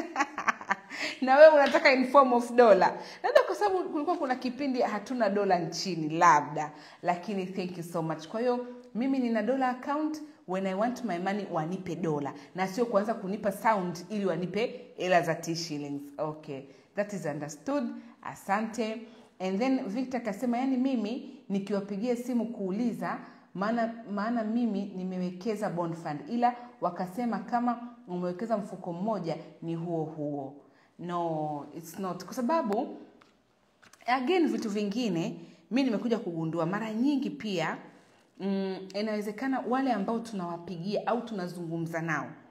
na wewe unataka in form of dola labda kwa sababu kulikuwa kuna kipindi hatuna dola nchini labda lakini thank you so much kwa hiyo mimi nina dola account when i want my money wanipe dola na sio kuanza kunipa sound ili wanipe hela za t shillings okay that is understood asante and then victor akasema yani mimi nikiwapigia simu kuuliza maana maana mimi nimewekeza bond fund ila wakasema kama umewekeza mfuko mmoja ni huo huo no it's not kwa sababu again vitu vingine mi nimekuja kugundua mara nyingi pia mm, inawezekana wale ambao tunawapigia au tunazungumza nao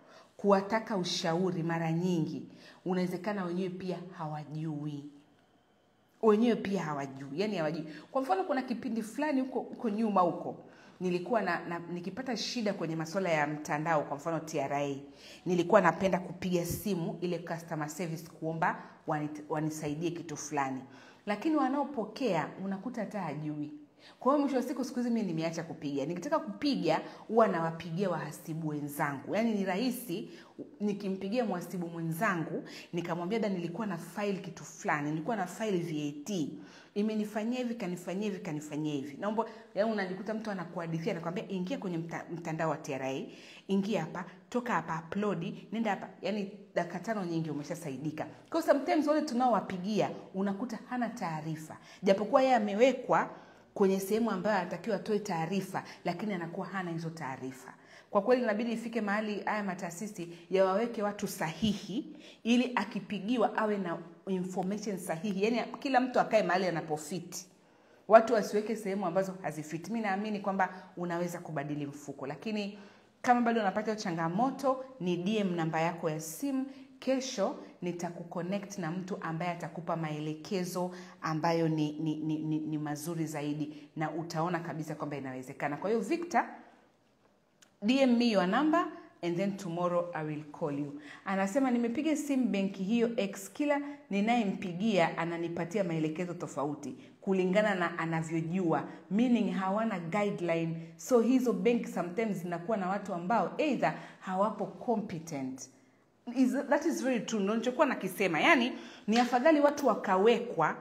kuwataka ushauri mara nyingi unawezekana wenyewe pia hawajui wenyewe pia hawajui yani hawajui kwa mfano kuna kipindi fulani huko huko nyuma huko nilikuwa na, na nikipata shida kwenye masuala ya mtandao kwa mfano tra nilikuwa napenda kupiga simu ile customer service kuomba wanit- wanisaidie kitu fulani lakini wanaopokea unakuta hata hajui kwa hiyo mwisho wa siku siku hizi mimi nimeacha kupiga nikitaka kupiga huwa nawapigia wahasibu wenzangu yaani ni rahisi nikimpigia mhasibu mwenzangu nikamwambia da nilikuwa na file kitu fulani nilikuwa na file vat imenifanyia hivi kanifanyia hivi kanifanyia hivi naomba yaani unajikuta mtu anakuhadithia anakwambia ingia kwenye mta, mtandao wa tra ingia hapa toka hapa upload nenda hapa yani dakika tano nyingi umeshasaidika kwa hiyo sometimes wale tunaowapigia unakuta hana taarifa japokuwa yeye amewekwa kwenye sehemu ambayo anatakiwa atoe taarifa lakini anakuwa hana hizo taarifa kwa kweli inabidi ifike mahali haya mataasisi yawaweke watu sahihi ili akipigiwa awe na information sahihi yaani kila mtu akae mahali anapofiti watu wasiweke sehemu ambazo hazifiti mi naamini kwamba unaweza kubadili mfuko lakini kama bado unapata hiyo changamoto ni dm namba yako ya simu kesho nitakuconnect na mtu ambaye atakupa maelekezo ambayo ni, ni, ni, ni, ni mazuri zaidi na utaona kabisa kwamba inawezekana kwa hiyo victor dm me your number and then tomorrow i will call you anasema nimepiga simu benki hiyo x kila ninayempigia ananipatia maelekezo tofauti kulingana na anavyojua meaning hawana guideline so hizo benki sometimes zinakuwa na watu ambao either hawapo competent is, that is very true ndo nilichokuwa nakisema yaani ni afadhali watu wakawekwa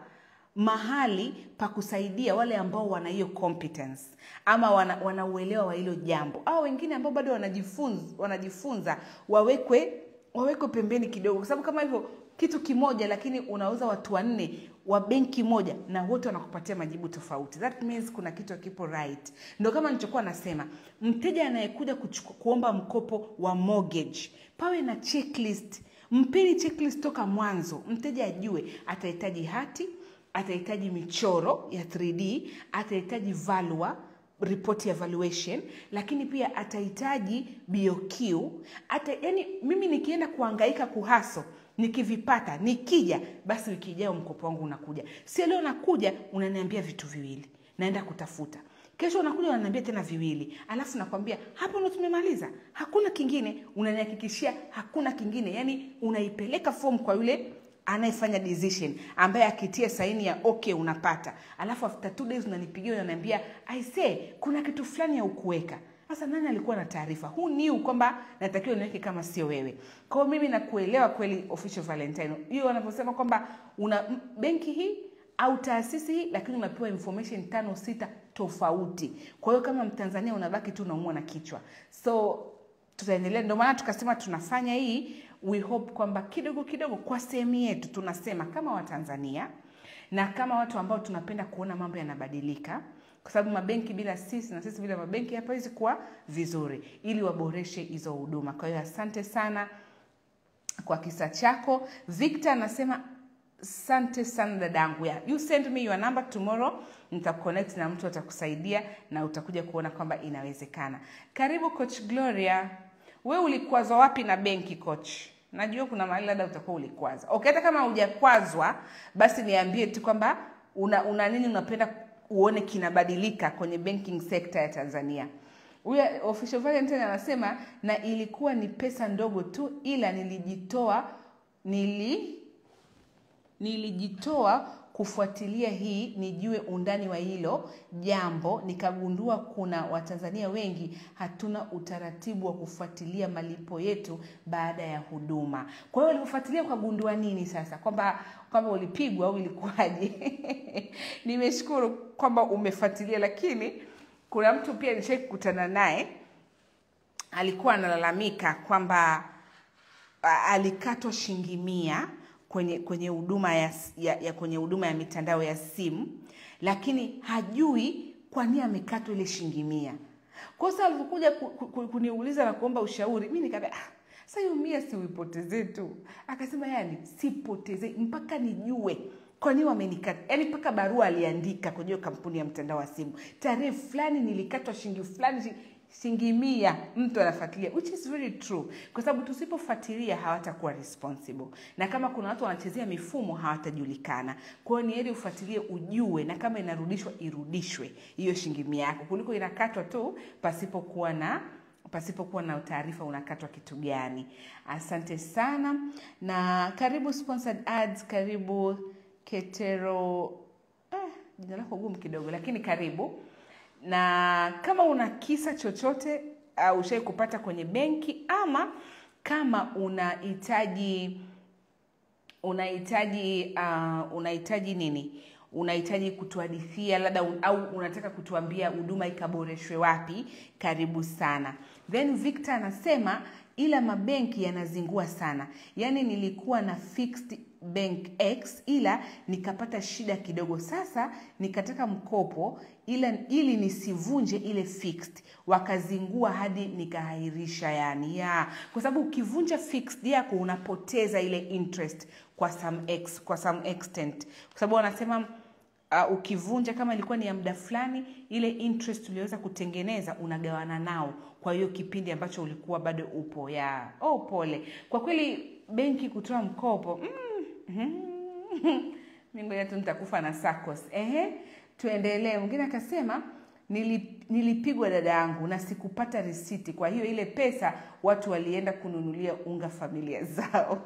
mahali pa kusaidia wale ambao wana hiyo competence ama wana, wana uelewa wa hilo jambo au wengine ambao bado wanajifunza, wanajifunza wawekwe wawekwe pembeni kidogo kwa sababu kama hivyo kitu kimoja lakini unauza watu wanne wa benki moja na wote wanakupatia majibu tofauti that means kuna kitu kipo right ndo kama nilichokuwa nasema mteja anayekuja kuchuku- kuomba mkopo wa mortgage pawe na checklist mpeni checklist toka mwanzo mteja ajue atahitaji hati atahitaji michoro ya 3d atahitaji valua report ya valuation lakini pia atahitaji BOQ ata, yani mimi nikienda kuhangaika kuhaso nikivipata nikija basi wiki ijayo mkopo wangu unakuja sio leo nakuja unaniambia vitu viwili naenda kutafuta kesho unakuja unaniambia tena viwili alafu nakwambia hapo ndo tumemaliza hakuna kingine unanihakikishia hakuna kingine yani unaipeleka fomu kwa yule anayefanya decision ambaye akitia saini ya okay unapata alafu after two days unanipigia unaniambia i say kuna kitu fulani ya ukuweka sasa nani alikuwa na taarifa huu niu kwamba natakiwa niweke kama sio wewe kwao mimi nakuelewa kweli official valentine hiyo wanavyosema kwamba una m- benki hii au taasisi hii lakini unapewa information tano sita tofauti kwa hiyo kama mtanzania unabaki tu unaumwa na kichwa so tutaendelea ndio maana tukasema tunafanya hii we hope kwamba kidogo kidogo kwa sehemu yetu tunasema kama watanzania na kama watu ambao tunapenda kuona mambo yanabadilika kwa sababu mabenki bila sisi na sisi bila mabenki hapawezi kuwa vizuri ili waboreshe hizo huduma kwa hiyo asante sana kwa kisa chako victor anasema asante sana dadangu ya you send me your number tomorrow nitakuconnect na mtu atakusaidia na utakuja kuona kwamba inawezekana karibu coach gloria we ulikwazwa wapi na benki coach najua kuna mahali labda utakuwa ulikwaza okay hata kama hujakwazwa basi niambie tu kwamba una, una nini unapenda uone kinabadilika kwenye banking sector ya tanzania huyo official valentine anasema na ilikuwa ni pesa ndogo tu ila nilijitoa nili nilijitoa kufuatilia hii nijue undani wa hilo jambo nikagundua kuna watanzania wengi hatuna utaratibu wa kufuatilia malipo yetu baada ya huduma kwa hiyo ulivyofuatilia ukagundua nini sasa kwamba kwamba ulipigwa au ilikuwaje nimeshukuru kwamba umefuatilia lakini kuna mtu pia nishai kukutana naye alikuwa analalamika kwamba a- alikatwa shilingi mia kwenye kwenye huduma ya, ya, ya kwenye huduma ya mitandao ya simu lakini hajui kwa nini amekatwa ile shilingi mia kwa sasa alivyokuja ku, ku, ku, kuniuliza na kuomba ushauri mi nikaambia ah, sasa hiyo mia si uipotezee tu akasema yani sipotezee mpaka nijue kwa nini wamenikata yani mpaka barua aliandika kwenye hiyo kampuni ya mtandao wa simu tarehe fulani nilikatwa shilingi fulani shi- shilingi mia mtu anafuatilia which is very true kwa sababu tusipofuatilia hawatakuwa responsible na kama kuna watu wanachezea mifumo hawatajulikana kwa hiyo ni heri ufuatilie ujue na kama inarudishwa irudishwe hiyo shilingi mia yako kuliko inakatwa tu pasipokuwa na pasipokuwa na taarifa unakatwa kitu gani asante sana na karibu sponsored ads karibu ketero eh, jina lako gumu kidogo lakini karibu na kama una kisa chochote uh, ushai kupata kwenye benki ama kama unahitaji unahitaji uh, unahitaji nini unahitaji kutuhadithia labda un, au unataka kutuambia huduma ikaboreshwe wapi karibu sana then victor anasema ila mabenki yanazingua sana yaani nilikuwa na fixed bank x ila nikapata shida kidogo sasa nikataka mkopo ila ili nisivunje ile fixed wakazingua hadi nikahairisha yani ya kwa sababu ukivunja fixed yako unapoteza ile interest kwa some ex, kwa some extent kwa sababu wanasema uh, ukivunja kama ilikuwa ni ya muda fulani ile interest uliweza kutengeneza unagawana nao kwa hiyo kipindi ambacho ulikuwa bado upo ya oh pole kwa kweli benki kutoa mkopo mm, mm, mi ngoja tu nitakufa na sacos ehe tuendelee mwingine akasema "Nili- nilipigwa dada yangu na sikupata risiti kwa hiyo ile pesa watu walienda kununulia unga familia zao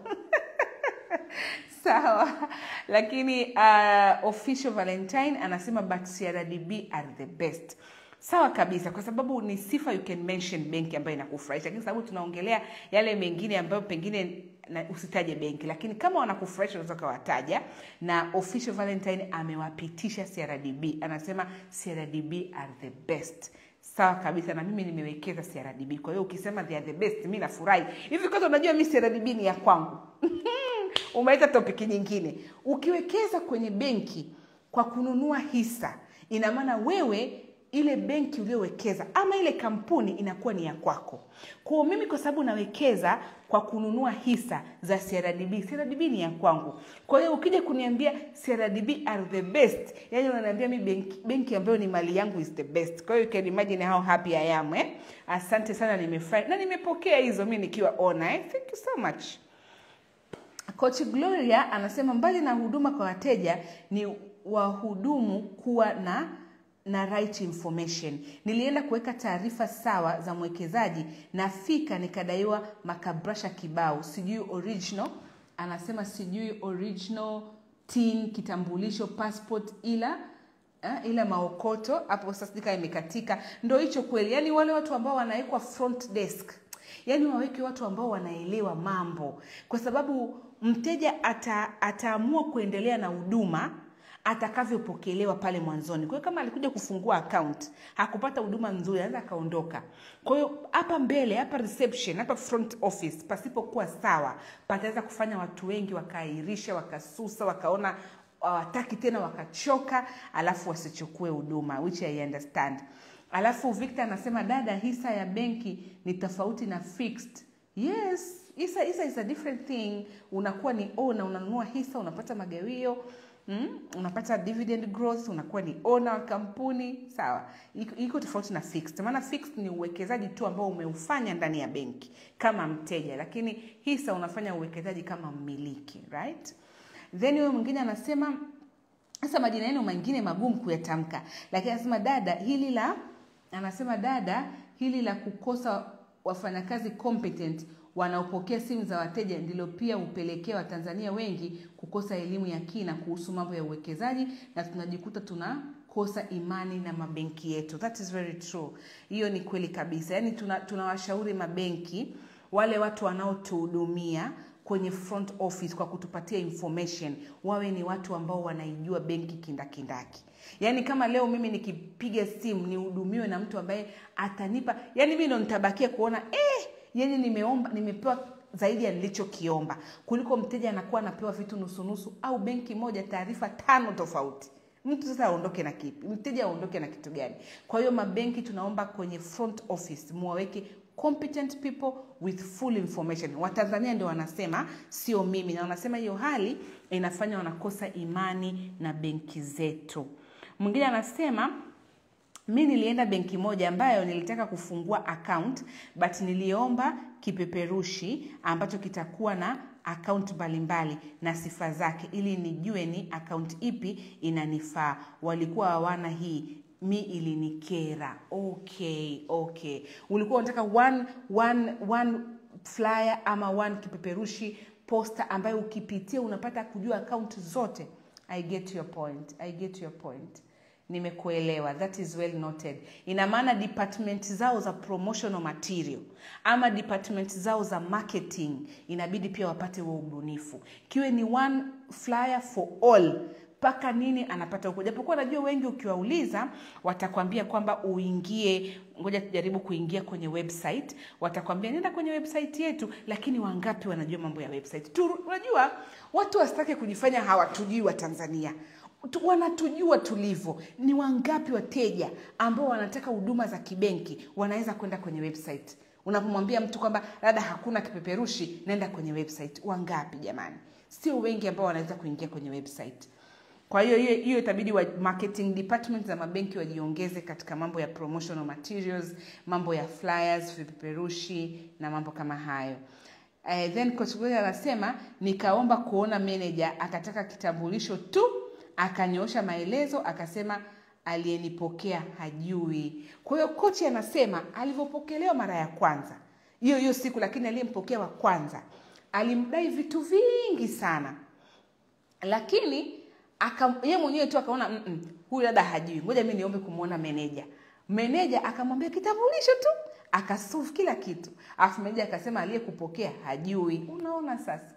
sawa lakini uh, official valentine anasema but crdb are the best sawa kabisa kwa sababu ni sifa you can mention benki ambayo inakufurahisha lakini sababu tunaongelea yale mengine ambayo pengine na usitaje benki lakini kama wanakufurahisha unaweza ukawataja na official valentine amewapitisha crdb anasema crdb are the best sawa kabisa na mimi nimewekeza crdb kwa hiyo ukisema they are the best mi nafurahi hivi kwanza unajua mi crdb ni ya kwangu umeleta topiki nyingine ukiwekeza kwenye benki kwa kununua hisa ina maana wewe ile benki uliowekeza ama ile kampuni inakuwa ni ya kwako kwao mimi kwa sababu nawekeza kwa kununua hisa za crdb crdb ni ya kwangu kwa hiyo ukija kuniambia crdb are the best yani unaniambia mi benki, benki ambayo ni mali yangu is the best kwa hiyo you can imagine how happy i am eh? asante sana nimefurahi na nimepokea hizo mi nikiwa ona eh? thank you so much Coach Gloria anasema mbali na huduma kwa wateja ni wahudumu kuwa na na right information. Nilienda kuweka taarifa sawa za mwekezaji, nafika nikadaiwa makabrasha kibao, sijui original, anasema sijui original tin, kitambulisho, passport, ila eh, ila maokoto hapo. Sasa sijui kama imekatika. Ndo hicho kweli, yani wale watu ambao wanawekwa front desk yaani waweke watu ambao wanaelewa mambo kwa sababu mteja ata, ataamua kuendelea na huduma atakavyopokelewa pale mwanzoni kwa hiyo kama alikuja kufungua account hakupata huduma nzuri anaweza akaondoka kwa hiyo hapa mbele hapa reception hapa front office pasipokuwa sawa pataweza kufanya watu wengi wakaahirisha wakasusa wakaona hawataki tena wakachoka alafu wasichukue huduma which I understand alafu victor anasema dada hisa ya benki ni tofauti na fixed yes hisa hisa is a different thing unakuwa ni owner unanunua hisa unapata magawio Mm, unapata dividend growth unakuwa ni owner wa kampuni sawa iko, iko tofauti na fixed maana fixed ni uwekezaji tu ambao umeufanya ndani ya benki kama mteja lakini hisa unafanya uwekezaji kama mmiliki right then huyo mwingine anasema sasa majina yenu mengine magumu kuyatamka lakini anasema dada hili la anasema dada hili la kukosa wafanyakazi competent wanaopokea simu za wateja ndilo pia hupelekea watanzania wengi kukosa elimu ya kina kuhusu mambo ya uwekezaji na tunajikuta tunakosa imani na mabenki yetu that is very true hiyo ni kweli kabisa yaani tunawashauri tuna mabenki wale watu wanaotuhudumia kwenye front office kwa kutupatia information wawe ni watu ambao wanaijua benki kindakindaki yaani kama leo mimi nikipiga simu nihudumiwe na mtu ambaye atanipa yaani mi ndo nitabakia kuona eh, yani nimeomba nimepewa zaidi ya nilichokiomba kuliko mteja anakuwa anapewa vitu nusunusu au benki moja taarifa tano tofauti mtu sasa aondoke na kipi mteja aondoke na kitu gani kwa hiyo mabenki tunaomba kwenye front office muwaweke competent people with full information watanzania ndio wanasema sio mimi na wanasema hiyo hali inafanya wanakosa imani na benki zetu mwingine anasema mi nilienda benki moja ambayo nilitaka kufungua account but niliomba kipeperushi ambacho kitakuwa na account mbalimbali na sifa zake ili nijue ni account ipi inanifaa walikuwa hawana hii mi ilinikera okay okay ulikuwa unataka one, one, one flyer ama one kipeperushi posta ambayo ukipitia unapata kujua account zote i get your point i get your point nimekuelewa that is well noted ina maana department zao za promotional material ama department zao za marketing inabidi pia wapate huo ubunifu kiwe ni one flyer for all mpaka nini anapata huko japokuwa najua wengi ukiwauliza watakwambia kwamba uingie ngoja tujaribu kuingia kwenye website watakwambia nenda kwenye website yetu lakini wangapi wanajua mambo ya website tu unajua watu wasitake kujifanya hawatujui wa tanzania Tu- wanatujua tulivyo ni wangapi wateja ambao wanataka huduma za kibenki wanaweza kwenda kwenye website unapomwambia mtu kwamba labda hakuna kipeperushi nenda kwenye website wangapi jamani sio wengi ambao wanaweza kuingia kwenye website kwa hiyo hiyo hiyo itabidi wa marketing department za mabenki wajiongeze katika mambo ya promotional materials mambo ya flyers vipeperushi na mambo kama hayo Uh, then coach Gloria anasema nikaomba kuona manager akataka kitambulisho tu akanyoosha maelezo akasema aliyenipokea hajui kwa hiyo kochi anasema alivyopokelewa mara ya kwanza hiyo hiyo siku lakini aliyempokea wa kwanza alimdai vitu vingi sana lakini aka ye mwenyewe tu akaona "Mm-mm, huyu dada hajui ngoja mi niombe kumwona meneja meneja akamwambia kitambulisho tu akasolve kila kitu alafu meneja akasema aliyekupokea hajui unaona sasa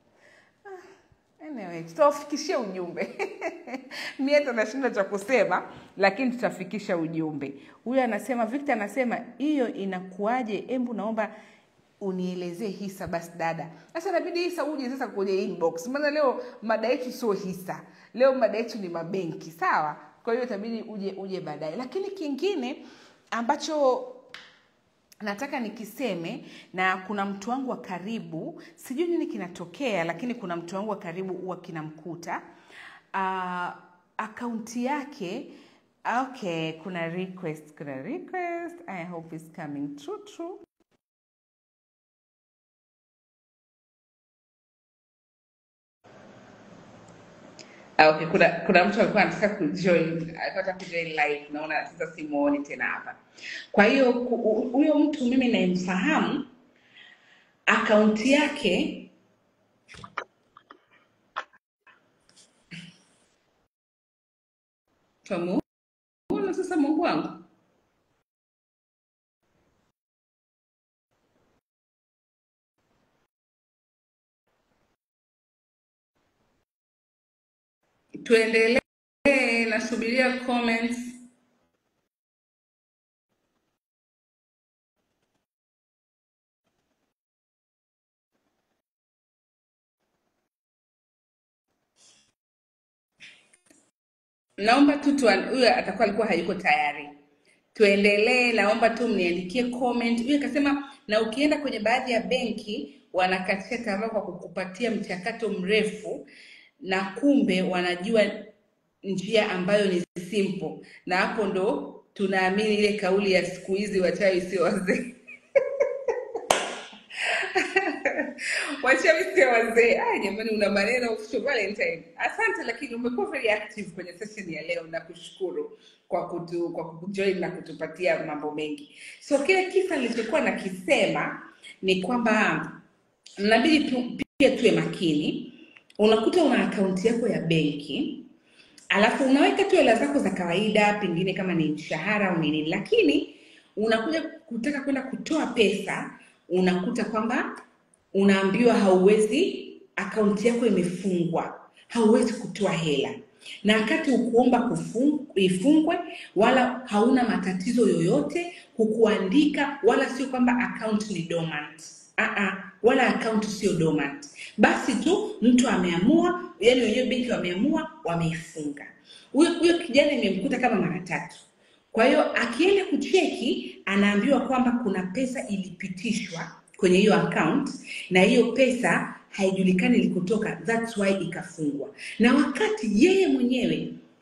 Anyway, tutawafikishia ujumbe mie hata nashinda cha kusema lakini tutafikisha ujumbe huyu anasema victor anasema hiyo inakuaje embu naomba unielezee hisa basi dada sasa inabidi hisa uje sasa kwenye inbox maana leo mada yetu sio hisa leo mada yetu ni mabenki sawa kwa hiyo itabidi uje uje baadaye lakini kingine ambacho nataka nikiseme na kuna mtu wangu wa karibu sijui nini kinatokea lakini kuna mtu wangu wa karibu huwa kinamkuta uh, akaunti yake okay kuna request kuna request i hope is coming true true Ah, okay kuna kuna mtu alikuwa anataka kujoin alikuwa anataka kujoin live naona sasa simuoni tena hapa kwa hiyo ku- hu- huyo mtu mimi nayemfahamu akaunti yake tamuona sasa mungu wangu tuendelee nasubiria comments naomba tu tuan- huyo atakuwa alikuwa hayuko tayari tuendelee naomba tu mniandikie comment huyo akasema na ukienda kwenye baadhi ya benki wanakatisha tamaa kwa kukupatia mchakato mrefu na kumbe wanajua njia ambayo ni simple na hapo ndo tunaamini ile kauli ya siku hizi wachawi sio wazee wachawi sio wazee ah jamani una maneno official valentine asante lakini umekuwa very active kwenye session ya leo na kushukuru kwa kutu, kwa kujoin na kutupatia mambo mengi so kile kisa nilichokuwa nakisema ni kwamba mnabidi tu, pia tuwe makini unakuta una akaunti yako ya benki alafu unaweka tu hela zako za kawaida pengine kama ni mshahara au nini lakini unakuja kutaka kwenda kutoa pesa unakuta kwamba unaambiwa hauwezi akaunti yako imefungwa hauwezi kutoa hela na wakati ukuomba kufung- ifungwe wala hauna matatizo yoyote hukuandika wala sio kwamba account ni dormant uh-uh, wala account sio dormant basi tu mtu ameamua yani wenyewe benki wameamua wameifunga huyo huyo kijana imemkuta kama mara tatu kwa hiyo akienda kucheki anaambiwa kwamba kuna pesa ilipitishwa kwenye hiyo account na hiyo pesa haijulikani ilikotoka, that's why ikafungwa, na wakati yeye mwenyewe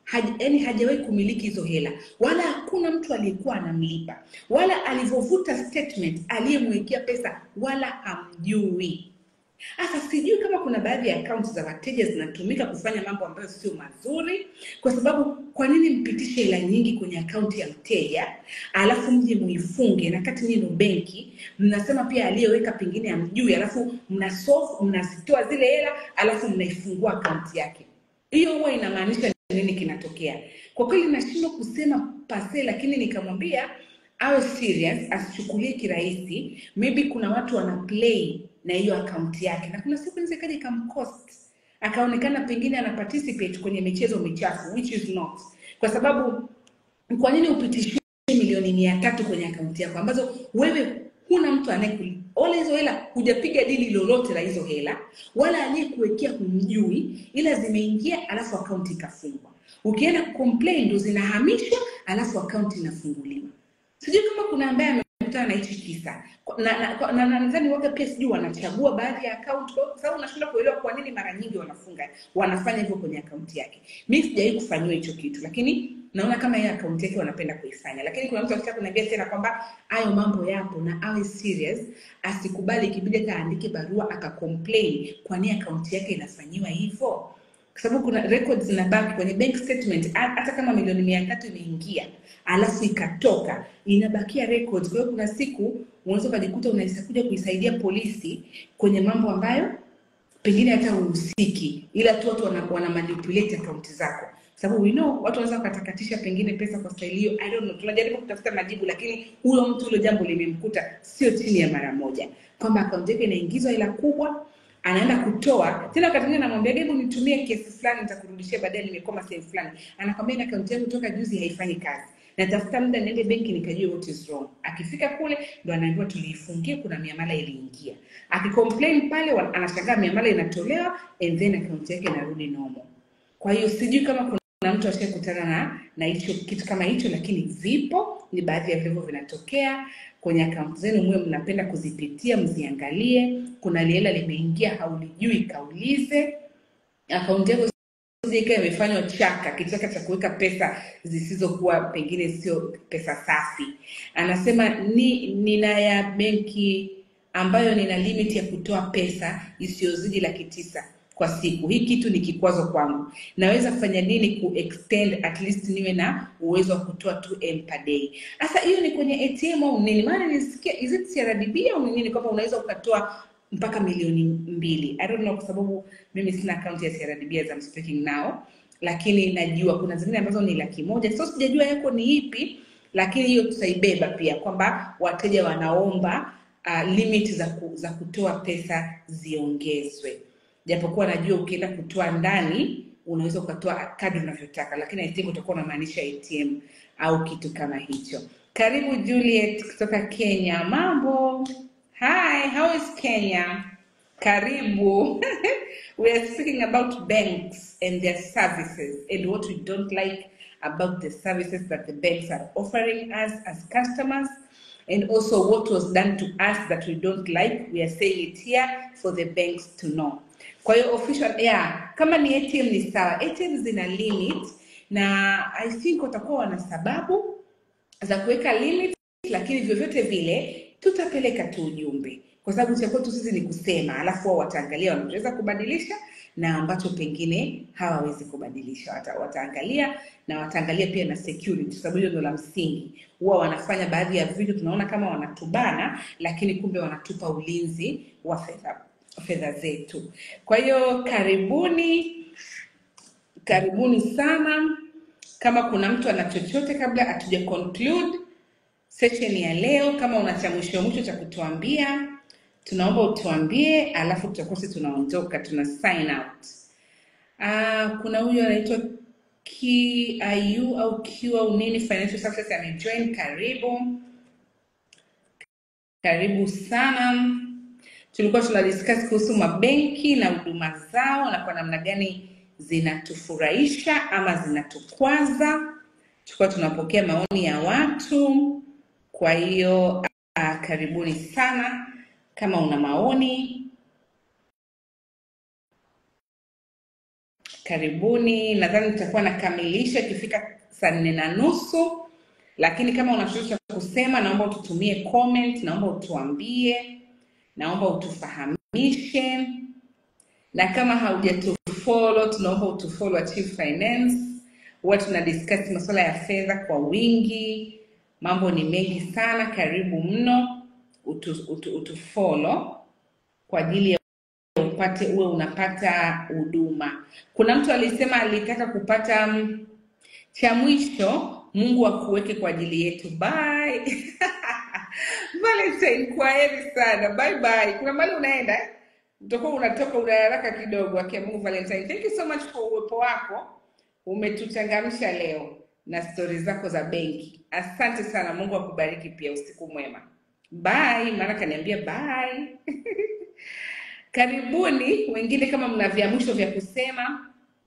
haj, yani hajawahi kumiliki hizo hela wala hakuna mtu aliyekuwa anamlipa wala alivyovuta statement aliyemwekea pesa wala hamjui sasa sijui kama kuna baadhi ya akaunti za wateja zinatumika kufanya mambo ambayo sio mazuri, kwa sababu kwa nini mpitishe hela nyingi kwenye akaunti ya mteja alafu mje muifunge, na kati nyinyi ndo benki mnasema pia aliyeweka pengine hamjui, alafu mnasofu mnazitoa zile hela alafu mnaifungua akaunti yake. Hiyo huwa inamaanisha nini kinatokea? Kwa kweli nashindwa kusema pase, lakini nikamwambia awe serious, asichukulie kirahisi. Maybe kuna watu wana play na hiyo akaunti yake, na kuna siku inaweza ikaja ikamcost, akaonekana pengine ana participate kwenye michezo michafu, which is not, kwa sababu kwa nini upitishie milioni mia tatu kwenye akaunti yako ambazo wewe huna mtu anayekuli wala hizo hela hujapiga dili lolote la hizo hela wala aliyekuwekea humjui, ila zimeingia alafu akaunti ikafungwa. Ukienda kucomplain ndo zinahamishwa alafu akaunti inafunguliwa. Sijui kama kuna ambaye amekutana na hichi kisa na na- na- na- nadhani waga pia sijui wanachagua baadhi ya akaunti kwa sababu unashindwa kuelewa kwa nini mara nyingi wanafunga wanafanya hivyo kwenye akaunti yake. Mimi sijawahi kufanyiwa hicho kitu, lakini naona kama hiyo akaunti yake wanapenda kuifanya, lakini kuna mtu akitaka kuniambia tena kwamba hayo mambo yapo na awe serious, asikubali ikibidi hata aandike barua akacomplain kwa nini akaunti yake inafanyiwa hivyo kwa sababu kuna records zinabaki kwenye bank statement ha- hata kama milioni mia tatu imeingia alafu ikatoka inabakia records. Kwa hiyo kuna siku unaweza ukajikuta unaweza kuja kuisaidia polisi kwenye mambo ambayo pengine hata uhusiki, ila tu watu wana, wana manipulate akaunti zako, sababu we know watu wanaweza wakatakatisha pengine pesa kwa staili hiyo. I don't know, tunajaribu kutafuta majibu, lakini huyo mtu hilo jambo limemkuta sio chini ya mara moja, kwamba akaunti yake inaingizwa hela kubwa anaenda kutoa tena, wakati mwingine anamwambia hebu nitumie kiasi fulani, nitakurudishia baadaye, nimekoma sehemu fulani. Anakwambia na akaunti yangu toka juzi haifanyi kazi, natafuta muda niende benki nikajue what is wrong. Akifika kule ndo anaambiwa tuliifungia, kuna miamala iliingia. Akicomplain pale, wa- anashangaa miamala inatolewa and then akaunti yake inarudi normal. Kwa hiyo sijui kama kuna mtu ashakutana na na hicho kitu kama hicho, lakini vipo, ni baadhi ya vivyo vinatokea kwenye akaunti zenu, mwe mnapenda kuzipitia, mziangalie. Kuna liela limeingia haulijui, kaulize akaunti yako isije ikawa imefanywa chaka, kichaka cha kuweka pesa zisizokuwa pengine sio pesa safi. Anasema ni nina ya benki ambayo nina limit ya kutoa pesa isiyozidi laki tisa kwa siku. Hii kitu ni kikwazo kwangu. Naweza kufanya nini ku extend at least niwe na uwezo wa kutoa 2M per day? Sasa hiyo ni kwenye ATM au nini? Maana nilisikia is it CRDB au ni nini kwamba unaweza ukatoa mpaka milioni mbili. I don't know kwa sababu mimi sina akaunti ya CRDB as I'm speaking now, lakini najua kuna zingine ambazo ni laki moja. So sijajua yako ni ipi, lakini hiyo tutaibeba pia kwamba wateja wanaomba uh, limit za, ku, za kutoa pesa ziongezwe, japokuwa najua ukienda kutoa ndani unaweza ukatoa kadri unavyotaka, lakini I think utakuwa unamaanisha ATM au kitu kama hicho. Karibu Juliet kutoka Kenya. Mambo? Hi, how is Kenya? Karibu. we are speaking about banks and their services and what we don't like about the services that the banks are offering us as customers and also what was done to us that we don't like. We are saying it here for the banks to know. Kwa hiyo official, yeah, kama ni ATM ni sawa. ATM zina limit na I think watakuwa wana sababu za kuweka limit, lakini vyovyote vile tutapeleka tu ujumbe, kwa sababu cha kwetu sisi ni kusema, alafu wao wataangalia wanachoweza kubadilisha na ambacho pengine hawawezi kubadilisha. Wata, wataangalia na wataangalia pia na security, sababu hilo ndo la msingi. Huwa wanafanya baadhi ya vitu tunaona kama wanatubana, lakini kumbe wanatupa ulinzi wa fedha fedha zetu. Kwa hiyo karibuni, karibuni sana. Kama kuna mtu ana chochote kabla hatuja conclude session ya leo, kama una cha mwisho mwisho cha kutuambia, tunaomba utuambie, alafu tutakuwa sisi tunaondoka, tuna sign out. Uh, kuna huyu anaitwa KIU au Q au nini Financial Success amejoin. Karibu, karibu sana. Tulikuwa tuna discuss kuhusu mabenki na huduma zao na kwa namna gani zinatufurahisha ama zinatukwaza. Tulikuwa tunapokea maoni ya watu, kwa hiyo uh, karibuni sana. Kama una maoni karibuni. Nadhani nitakuwa nakamilisha ikifika saa nne na nusu, lakini kama una chochote cha kusema, naomba ututumie comment, naomba utuambie, naomba utufahamishe, na kama haujatufollow, tunaomba utufollow Achieve Finance. Huwa tuna discuss masuala ya fedha kwa wingi, mambo ni mengi sana. Karibu mno, utu, utu, utufollow kwa ajili ya upate uwe unapata huduma. Kuna mtu alisema alitaka kupata mm, cha mwisho, Mungu akuweke kwa ajili yetu. Bye. Valentine, kwa heri sana. Bye bye. Kuna mahali unaenda eh? Utakuwa unatoka una haraka kidogo. Akia Mungu Valentine. Thank you so much for uwepo wako. Umetuchangamsha leo na stori zako za benki. Asante sana. Mungu akubariki pia. Usiku mwema. Bye. Maana kaniambia bye. Karibuni wengine, kama mna vya mwisho vya kusema.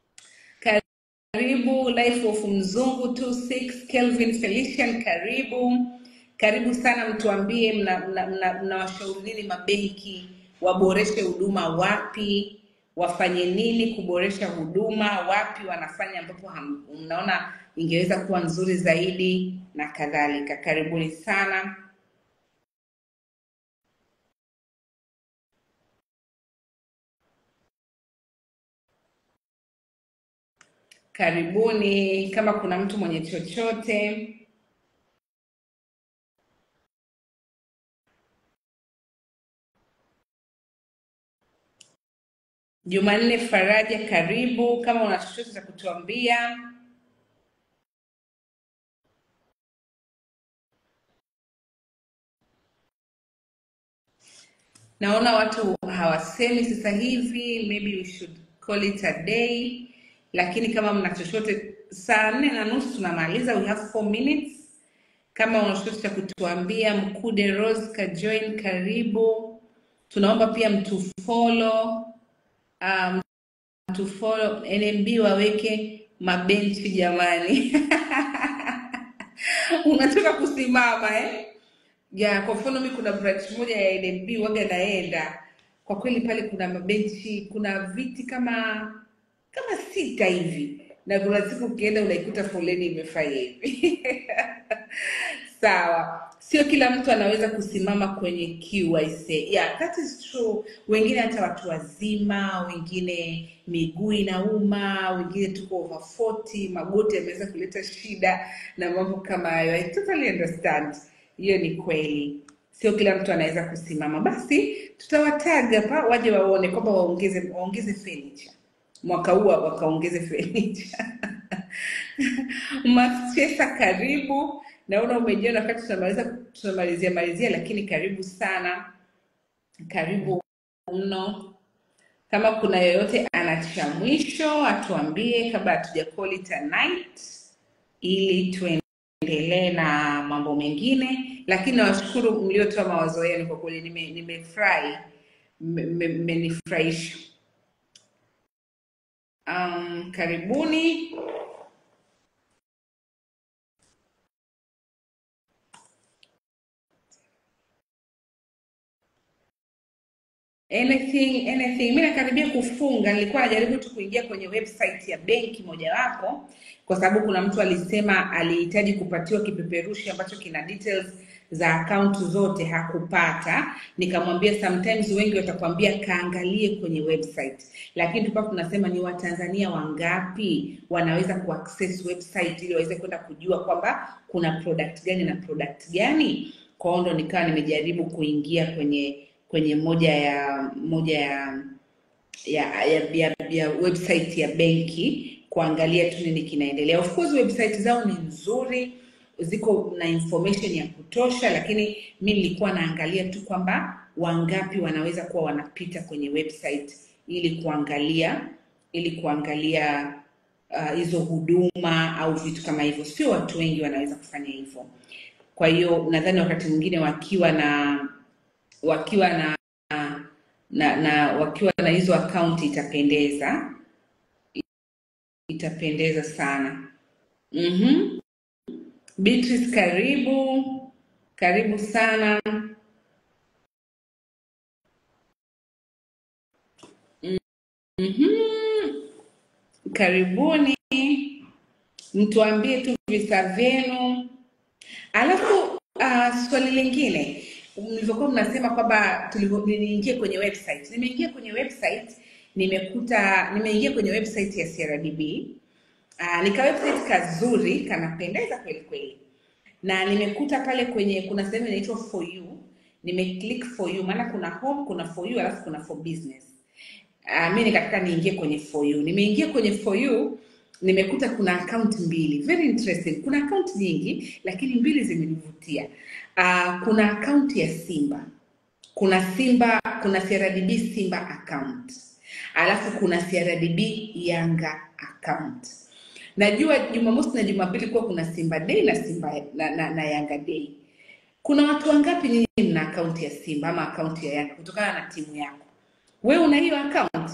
Karibu Life of Mzungu 26 Kelvin Felician, karibu karibu sana. Mtuambie mnawashauri mna, mna, mnawashauri nini mabenki waboreshe huduma wapi, wafanye nini kuboresha huduma wapi, wanafanya ambapo ham- mnaona ingeweza kuwa nzuri zaidi na kadhalika. Karibuni sana. Karibuni kama kuna mtu mwenye chochote. Jumanne Faraja, karibu kama una chochote cha kutuambia. Naona watu hawasemi sasa hivi, maybe we should call it a day, lakini kama mna chochote, saa nne na nusu tunamaliza, we have four minutes. Kama una chochote cha kutuambia, Mkude Rose kajoin, karibu. Tunaomba pia mtufollow um, mtufollow NMB waweke mabenchi jamani. Unataka kusimama eh? ya kwa mfano mi kuna branch moja ya NMB waga naenda kwa kweli pale kuna mabenchi kuna viti kama kama sita hivi na kuna siku ukienda unaikuta foleni imefanya hivi sawa sio kila mtu anaweza kusimama kwenye queue I say. Yeah, that is true wengine hata watu wazima wengine miguu inauma wengine tuko over 40 magoti yameweza kuleta shida na mambo kama hayo I totally understand hiyo ni kweli sio kila mtu anaweza kusimama basi tutawataga hapa waje waone kwamba waongeze waongeze furniture mwaka huu wakaongeze furniture Machesa, karibu. Naona umejiona wakati tunamaliza tunamalizia malizia, lakini karibu sana, karibu mno. Kama kuna yoyote ana cha mwisho atuambie kabla hatuja call it a night, ili tuendelee na mambo mengine. Lakini nawashukuru mliotoa mawazo yenu, kwa kweli nime- nimefurahi, mme- mme- mmenifurahisha. Um, karibuni. anything anything mi nakaribia kufunga nilikuwa najaribu tu kuingia kwenye website ya benki mojawapo kwa sababu kuna mtu alisema alihitaji kupatiwa kipeperushi ambacho kina details za akaunti zote hakupata nikamwambia sometimes wengi watakwambia kaangalie kwenye website lakini tulikuwa tunasema ni watanzania wangapi wanaweza kuaccess website ili waweze kwenda kujua kwamba kuna product gani na product gani kwao ndo nikawa nimejaribu kuingia kwenye kwenye moja ya moja ya ya, ya, ya, ya website ya benki kuangalia tu nini kinaendelea. Of course website zao ni nzuri, ziko na information ya kutosha, lakini mi nilikuwa naangalia tu kwamba wangapi wanaweza kuwa wanapita kwenye website ili kuangalia ili kuangalia ah, hizo huduma au vitu kama hivyo. Sio watu wengi wanaweza kufanya hivyo. Kwa hiyo nadhani wakati mwingine wakiwa na wakiwa na na, na wakiwa na hizo akaunti itapendeza itapendeza sana mm-hmm. Beatrice karibu karibu sana mm-hmm. karibuni, mtuambie tu visa vyenu. Alafu uh, swali lingine mlivyokuwa mnasema kwamba tulivyo- niingie kwenye website. Nimeingia kwenye website nimekuta, nimeingia kwenye website ya CRDB uh, nika website kazuri kanapendeza kweli kweli, na nimekuta pale kwenye kuna sehemu inaitwa for you, nimeclick for you, maana kuna home, kuna for you, alafu kuna for business. Uh, mi nikataka niingie kwenye for you. Nimeingia kwenye for you nimekuta kuna account mbili very interesting. Kuna account nyingi lakini mbili zimenivutia. Uh, kuna account ya Simba, kuna Simba, kuna CRDB Simba account, alafu kuna CRDB Yanga account. Najua Jumamosi na Jumapili kuwa kuna Simba Day na Simba na, na, na Yanga Day. Kuna watu wangapi nyinyi mna akaunti ya Simba ama akaunti ya Yanga kutokana na timu yako? Wewe una hiyo account?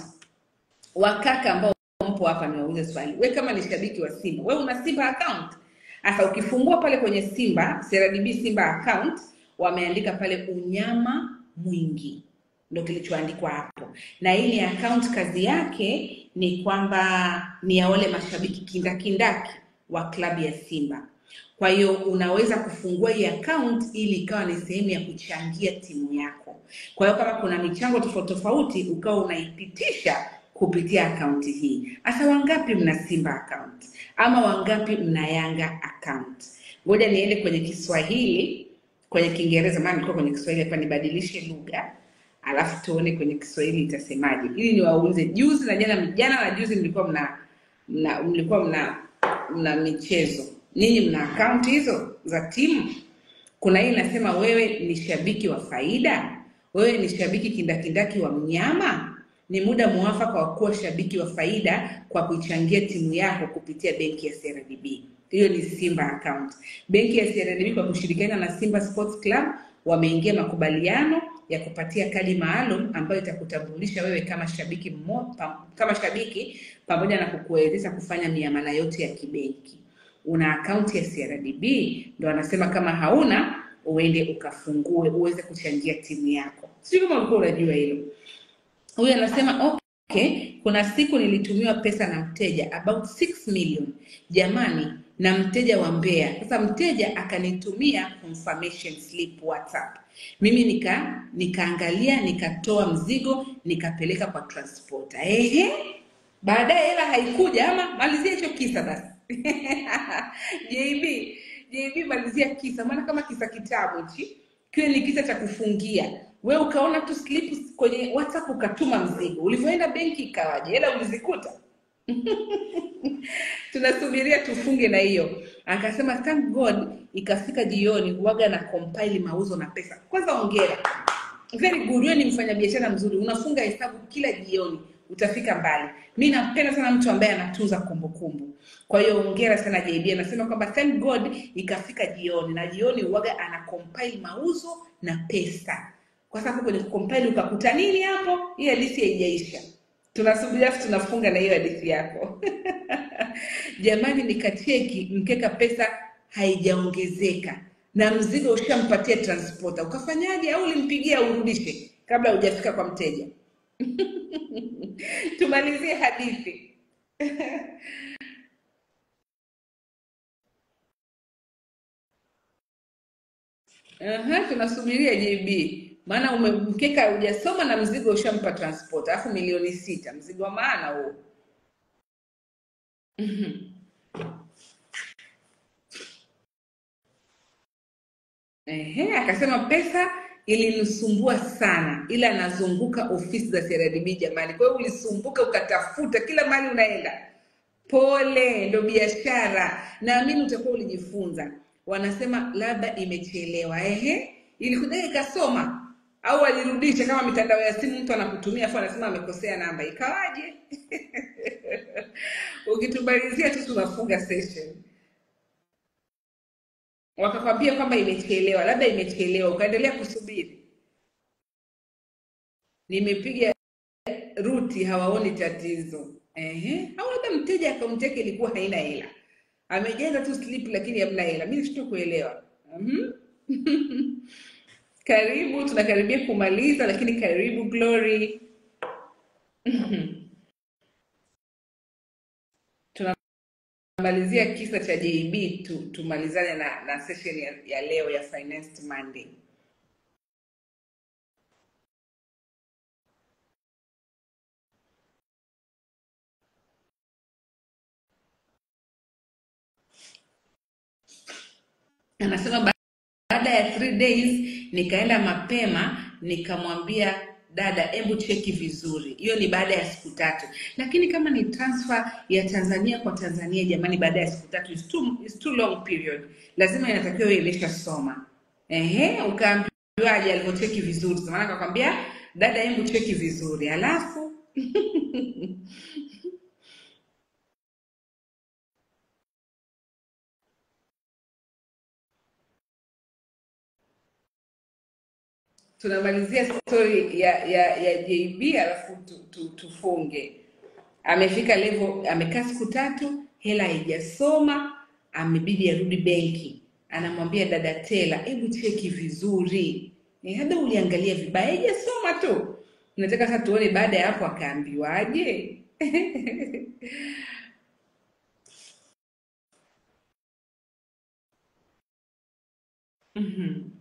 Wakaka ambao mpo hapa niwaulize swali. Wewe kama ni shabiki wa Simba, wewe una Simba account? Sasa ukifungua pale kwenye Simba, CRDB Simba account, wameandika pale unyama mwingi, ndio kilichoandikwa hapo. Na hii ni account, kazi yake ni kwamba ni ya wale mashabiki kindakindaki wa klabu ya Simba. Kwa hiyo unaweza kufungua hii account ili ikawa ni sehemu ya kuchangia timu yako. Kwa hiyo kama kuna michango tofauti tofauti, ukawa unaipitisha kupitia akaunti hii. Hasa wangapi mna Simba account ama wangapi mna Yanga account? Ngoja niende kwenye Kiswahili, kwenye Kiingereza, maana nilikuwa kwenye Kiswahili hapa, nibadilishe lugha alafu tuone kwenye Kiswahili itasemaje, ili niwaulize. Juzi na jana, jana na juzi mlikuwa mna, mna mlikuwa mna mna michezo, ninyi mna akaunti hizo za timu? Kuna hii inasema wewe ni shabiki wa faida, wewe ni shabiki kindakindaki wa mnyama. Ni muda mwafaka wa kuwa shabiki wa faida kwa kuichangia timu yako kupitia benki ya CRDB. Hiyo ni Simba account. Benki ya CRDB kwa kushirikiana na Simba Sports Club wameingia makubaliano ya kupatia kadi maalum ambayo itakutambulisha wewe kama shabiki mmo, pam, kama shabiki pamoja na kukuwezesha kufanya miamala yote ya kibenki una akaunti ya CRDB, ndo anasema kama hauna uende ukafungue uweze kuchangia timu yako. Sijui kama ulikuwa unajua hilo. Huyu anasema okay, kuna siku nilitumiwa pesa na mteja about 6 million jamani, na mteja wa Mbeya. Sasa mteja akanitumia confirmation slip WhatsApp, mimi nika nikaangalia, nikatoa mzigo, nikapeleka kwa transporter. Ehe, baadaye hela haikuja, ama malizia hicho kisa basi. JB, JB malizia kisa, maana kama kisa kitabu hichi kiwe ni kisa cha kufungia. We ukaona tu slip kwenye WhatsApp ukatuma mzigo, ulivyoenda benki ikawaje? Hela ulizikuta? tunasubiria tufunge na hiyo. Akasema thank God, ikafika jioni, huwaga na compile mauzo na pesa. Kwanza ongera, very good. Wewe ni mfanyabiashara mzuri, unafunga hesabu kila jioni, utafika mbali. Mi nampenda sana mtu ambaye anatunza kumbukumbu. Kwa hiyo ongera sana JB. Anasema kwamba thank God ikafika jioni, na jioni huwaga ana compile mauzo na pesa, kwa sababu kwenye compile ukakuta nini hapo? Hii hadithi haijaisha tunasubiria afu tunafunga na hiyo hadithi yako jamani nikacheki mkeka pesa haijaongezeka na mzigo ushampatia transporter ukafanyaje au ulimpigia urudishe kabla hujafika kwa mteja tumalizie hadithi Aha, tunasubiria JB maana ume- mkeka hujasoma na mzigo ushampa transport alafu milioni sita mzigo wa maana huo Ehe, akasema pesa ilinisumbua sana, ila nazunguka ofisi za CRDB jamani. Kwa hiyo ulisumbuka ukatafuta kila mahali unaenda. Pole, ndo biashara. Naamini utakuwa ulijifunza. Wanasema labda imechelewa. Ehe, ilikuja ikasoma au alirudisha kama mitandao ya simu, mtu anakutumia afu anasema amekosea namba, ikawaje? Ukitumalizia tu tunafunga session wakakwambia kwamba imechelewa, labda imechelewa, ukaendelea kusubiri. Nimepiga ruti, hawaoni tatizo. Ehe, au labda mteja akaunti yake ilikuwa haina hela, amejaza tu slip lakini hamna hela. Mimi sito kuelewa. Mhm. Karibu, tunakaribia kumaliza, lakini karibu Glory. tunamalizia kisa cha JB tu, tumalizane na, na session ya, ya leo ya Finance Monday. Anasema ba- baada ya three days nikaenda mapema nikamwambia dada, hebu cheki vizuri. Hiyo ni baada ya siku tatu, lakini kama ni transfer ya Tanzania kwa Tanzania, jamani, baada ya siku tatu is too, is too long period, lazima inatakiwa iwe imeshasoma. Ehe, ukaambiwaje alivyocheki vizuri? Maana akakwambia dada, hebu cheki vizuri, halafu tunamalizia story ya ya ya JB alafu tu, tu, tufunge. Amefika level, amekaa siku tatu, hela haijasoma, amebidi arudi benki. Anamwambia dada Tela, hebu cheki vizuri, eh, hata uliangalia vibaya, haijasoma tu. Nataka sasa tuone baada ya hapo akaambiwaje. Mhm.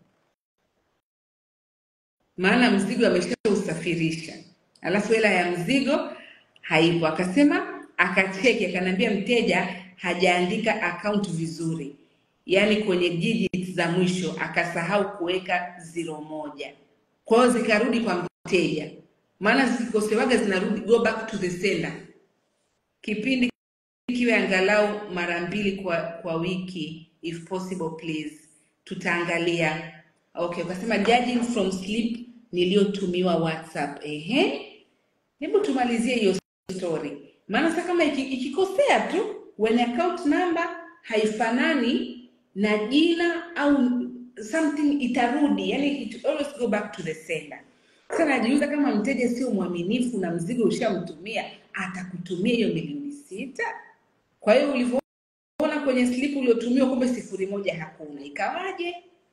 maana mzigo ameshausafirisha, alafu hela ya mzigo haipo. Akasema akacheki, akaniambia mteja hajaandika account vizuri, yaani kwenye digits za mwisho akasahau kuweka ziro moja, kwa hiyo zikarudi kwa mteja, maana zikikosewaga zinarudi go back to the sender. Kipindi kiwe angalau mara mbili kwa kwa wiki if possible please tutaangalia okay ukasema judging from slip niliyotumiwa whatsapp ehe hebu tumalizie hiyo story maana sasa kama iki- ikikosea tu when account number haifanani na jina au something itarudi yani it always go back to the sender sasa najiuliza kama mteja sio mwaminifu na mzigo ushamtumia atakutumia hiyo milioni sita kwa hiyo ulivyoona kwenye slip uliotumiwa kumbe sifuri moja hakuna ikawaje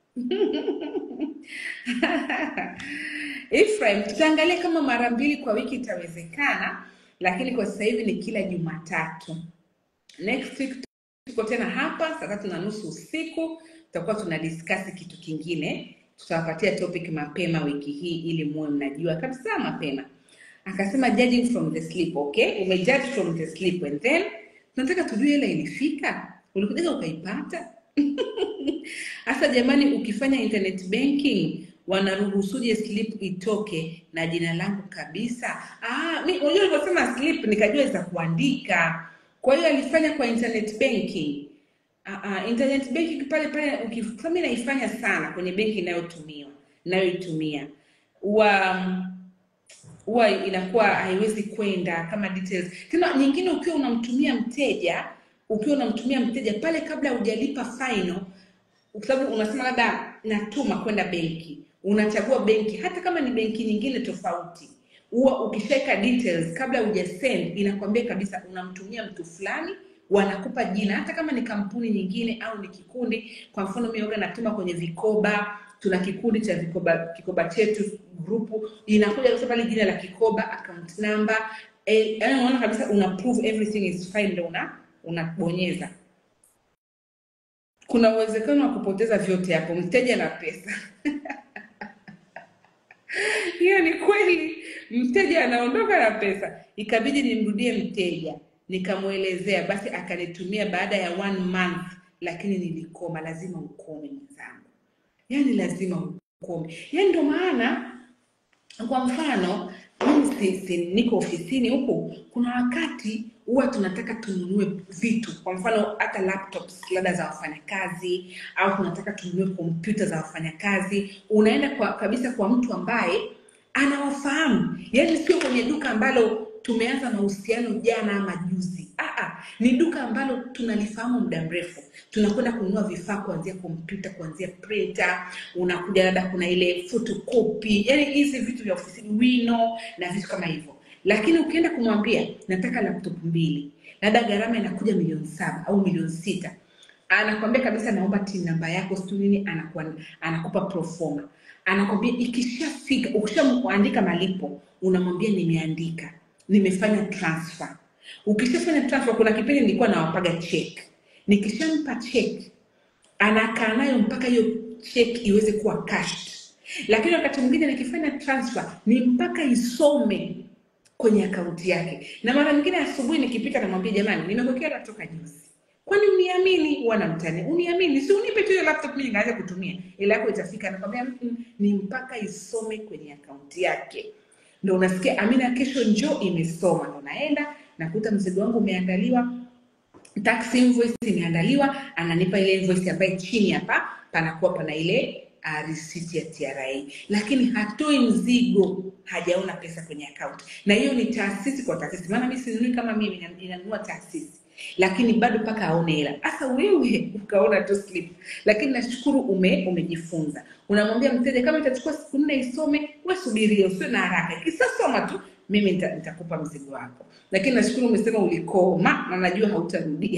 Ephraim, tutaangalia kama mara mbili kwa wiki itawezekana, lakini kwa sasa hivi ni kila Jumatatu. Next week tuko tena hapa saa tatu na nusu usiku, tutakuwa tuna discuss kitu kingine. Tutawapatia topic mapema wiki hii ili muwe mnajua kabisa mapema. Akasema judging from the slip, okay? Umejudge from the slip and then tunataka tujue hela ilifika, ulikuja ukaipata Hasa jamani, ukifanya internet banking wanaruhusuje slip itoke na jina langu kabisa? Ah, mi unajua ulivyosema slip nikajua za kuandika. Kwa hiyo alifanya kwa internet banking. Ah, ah, internet banking pale pale ukif- kama mimi naifanya sana kwenye benki inayotumiwa inayoitumia huwa huwa inakuwa haiwezi kwenda kama details. Tena nyingine ukiwa unamtumia mteja, ukiwa unamtumia mteja pale kabla hujalipa final, kwa sababu unasema labda natuma kwenda benki, unachagua benki, hata kama ni benki nyingine tofauti, huwa ukishaweka details kabla hujasend, inakwambia kabisa unamtumia mtu fulani, wanakupa jina, hata kama ni kampuni nyingine au ni kikundi. Kwa mfano mimi huwa natuma kwenye vikoba, tuna kikundi cha vikoba, kikoba chetu grupu, inakuja kabisa pale jina la kikoba, account number, eh, yaani unaona kabisa una prove everything is fine, ndio una unabonyeza kuna uwezekano wa kupoteza vyote hapo, mteja na pesa. Hiyo ni kweli, mteja anaondoka na pesa. Ikabidi nimrudie mteja, nikamwelezea, basi akanitumia baada ya one month, lakini nilikoma. Lazima ukome mwenzangu, yaani lazima ukome. Yaani ndio maana kwa mfano mimi si, si niko ofisini huku, kuna wakati huwa tunataka tununue vitu, kwa mfano hata laptops labda za wafanyakazi, au tunataka tununue kompyuta za wafanyakazi. Unaenda kwa kabisa kwa mtu ambaye anawafahamu, yaani sio kwenye duka ambalo tumeanza mahusiano jana ama juzi. Aa, ni duka ambalo tunalifahamu muda mrefu. Tunakwenda kununua vifaa kuanzia kompyuta, kuanzia printer, unakuja labda kuna ile photocopy, yaani hizi vitu vya ofisini, wino na vitu kama hivyo. Lakini ukienda kumwambia nataka laptop mbili, labda gharama inakuja milioni saba au milioni sita, anakwambia kabisa naomba tin namba yako sijui nini, anakuwa anakupa proforma, anakwambia ikishafika, ukishaandika malipo, unamwambia nimeandika, nimefanya transfer ukishafanya transfer kuna kipindi nilikuwa nawapaga check nikishampa check anakaa nayo mpaka hiyo check iweze kuwa cashed lakini wakati mwingine nikifanya transfer ni mpaka isome kwenye akaunti yake na mara nyingine asubuhi nikipita namwambia jamani nimekuwekea hela toka juzi kwani uniamini wanamtani uniamini si unipe tu hiyo laptop mimi nikaanza kutumia ila yako itafika nakwambia "Mm, ni mpaka isome kwenye akaunti yake ndo unasikia amina kesho njoo imesoma ndo naenda nakuta mzigo wangu umeandaliwa tax invoice imeandaliwa ananipa ile invoice ambaye chini hapa panakuwa pana ile uh, receipt ya TRA lakini hatoi mzigo hajaona pesa kwenye account na hiyo ni taasisi kwa taasisi maana mimi sinunui kama mimi nina- ninanunua taasisi lakini bado mpaka aone hela hasa wewe ukaona tu slip lakini nashukuru ume umejifunza unamwambia mteja kama itachukua siku nne isome we subiria usio na haraka ikisasoma tu mimi nita- nitakupa mzigo wako lakini nashukuru umesema ulikoma na najua hautarudia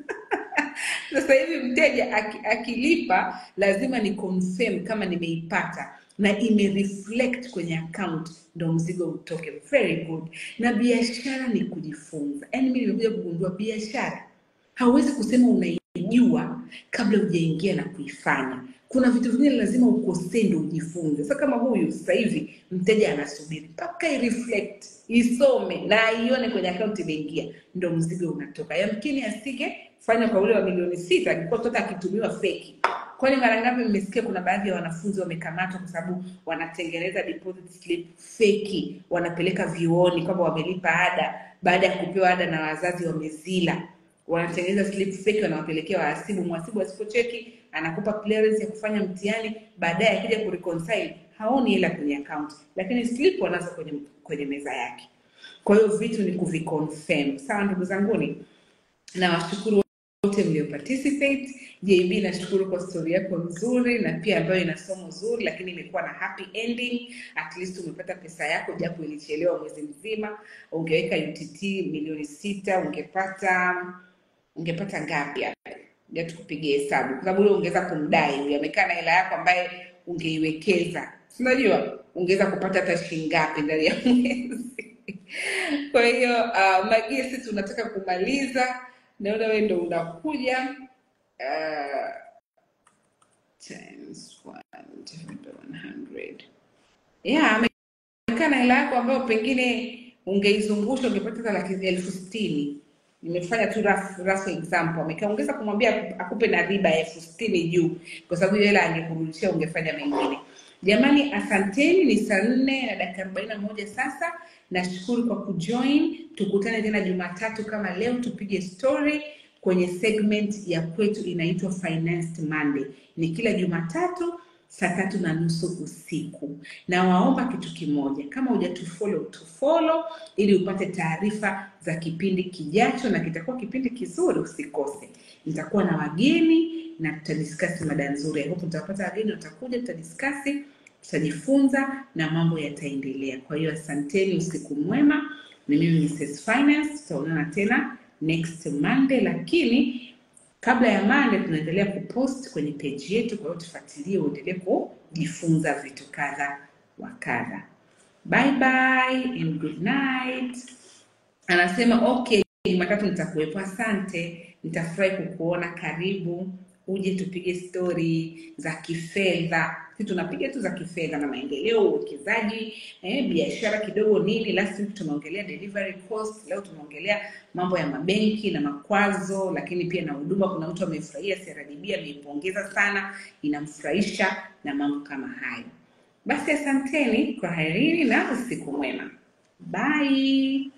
sasa hivi mteja aki, akilipa lazima ni confirm kama nimeipata na imereflect kwenye account ndo mzigo utoke very good na biashara ni kujifunza yaani mi nimekuja kugundua biashara hauwezi kusema unaijua kabla hujaingia na kuifanya kuna vitu vingine lazima ukosee ndo ujifunze sasa kama huyu sasa hivi mteja anasubiri mpaka ireflect isome na aione kwenye akaunti imeingia ndo mzigo unatoka yamkini asige fanya kwa ule wa milioni sita alikuwa mtoto akitumiwa feki kwani mara ngapi mmesikia kuna baadhi ya wanafunzi wamekamatwa kwa sababu wanatengeneza deposit slip feki wanapeleka vyuoni kwamba wamelipa ada baada ya kupewa ada na wazazi wamezila wanatengeneza slip fake wanawapelekea wahasibu mhasibu asipocheki anakupa clearance ya kufanya mtihani baadaye akija kureconcile haoni hela kwenye account lakini slip wanazo kwenye kwenye meza yake kwa hiyo vitu ni kuviconfirm sawa ndugu zanguni na washukuru wote mlio participate jb nashukuru kwa stori yako nzuri na pia ambayo ina somo zuri lakini imekuwa na happy ending at least umepata pesa yako japo ilichelewa mwezi mzima ungeweka utt milioni sita ungepata ungepata ngapi hapo ja tukupigie hesabu kwa sababu ule ungeweza kumdai huyu amekaa na hela yako ambaye ungeiwekeza Si unajua ungeweza kupata hata shilingi ngapi ndani ya mwezi kwa hiyo uh, magesi tunataka kumaliza naona wewe ndo unakuja uh, times one divided by 100 yeah amekaa na hela yako ambayo pengine ungeizungusha ungepata hata laki elfu sitini nimefanya tu rough, rough example amekaa ungeweza kumwambia akupe na riba ya elfu sitini juu kwa sababu hiyo hela angekurudishia ungefanya mengine jamani asanteni ni saa nne na dakika arobaini na moja sasa nashukuru kwa kujoin tukutane tena jumatatu kama leo tupige story kwenye segment ya kwetu inaitwa financed monday ni kila jumatatu saa tatu na nusu usiku na waomba kitu kimoja kama hujatufollow tufollow ili upate taarifa za kipindi kijacho na kitakuwa kipindi kizuri usikose nitakuwa na wageni na tutadiskasi mada nzuri I hope tutapata wageni watakuja tutadiskasi tutajifunza na mambo yataendelea kwa hiyo asanteni usiku mwema ni mimi Mrs. Finance tutaonana tena next Monday lakini kabla ya Monday tunaendelea kupost kwenye page yetu kwa hiyo tufuatilie uendelee kujifunza vitu kadha wa kadha bye bye and good night anasema okay jumatatu nitakuwepo asante nitafurahi kukuona karibu uje tupige stori za kifedha si tunapiga tu za kifedha na maendeleo uwekezaji eh, biashara kidogo nini last week tumeongelea delivery cost leo tumeongelea mambo ya mabenki na makwazo lakini pia na huduma kuna mtu amefurahia crdb ameipongeza sana inamfurahisha na mambo kama hayo basi asanteni kwa harini na usiku mwema bye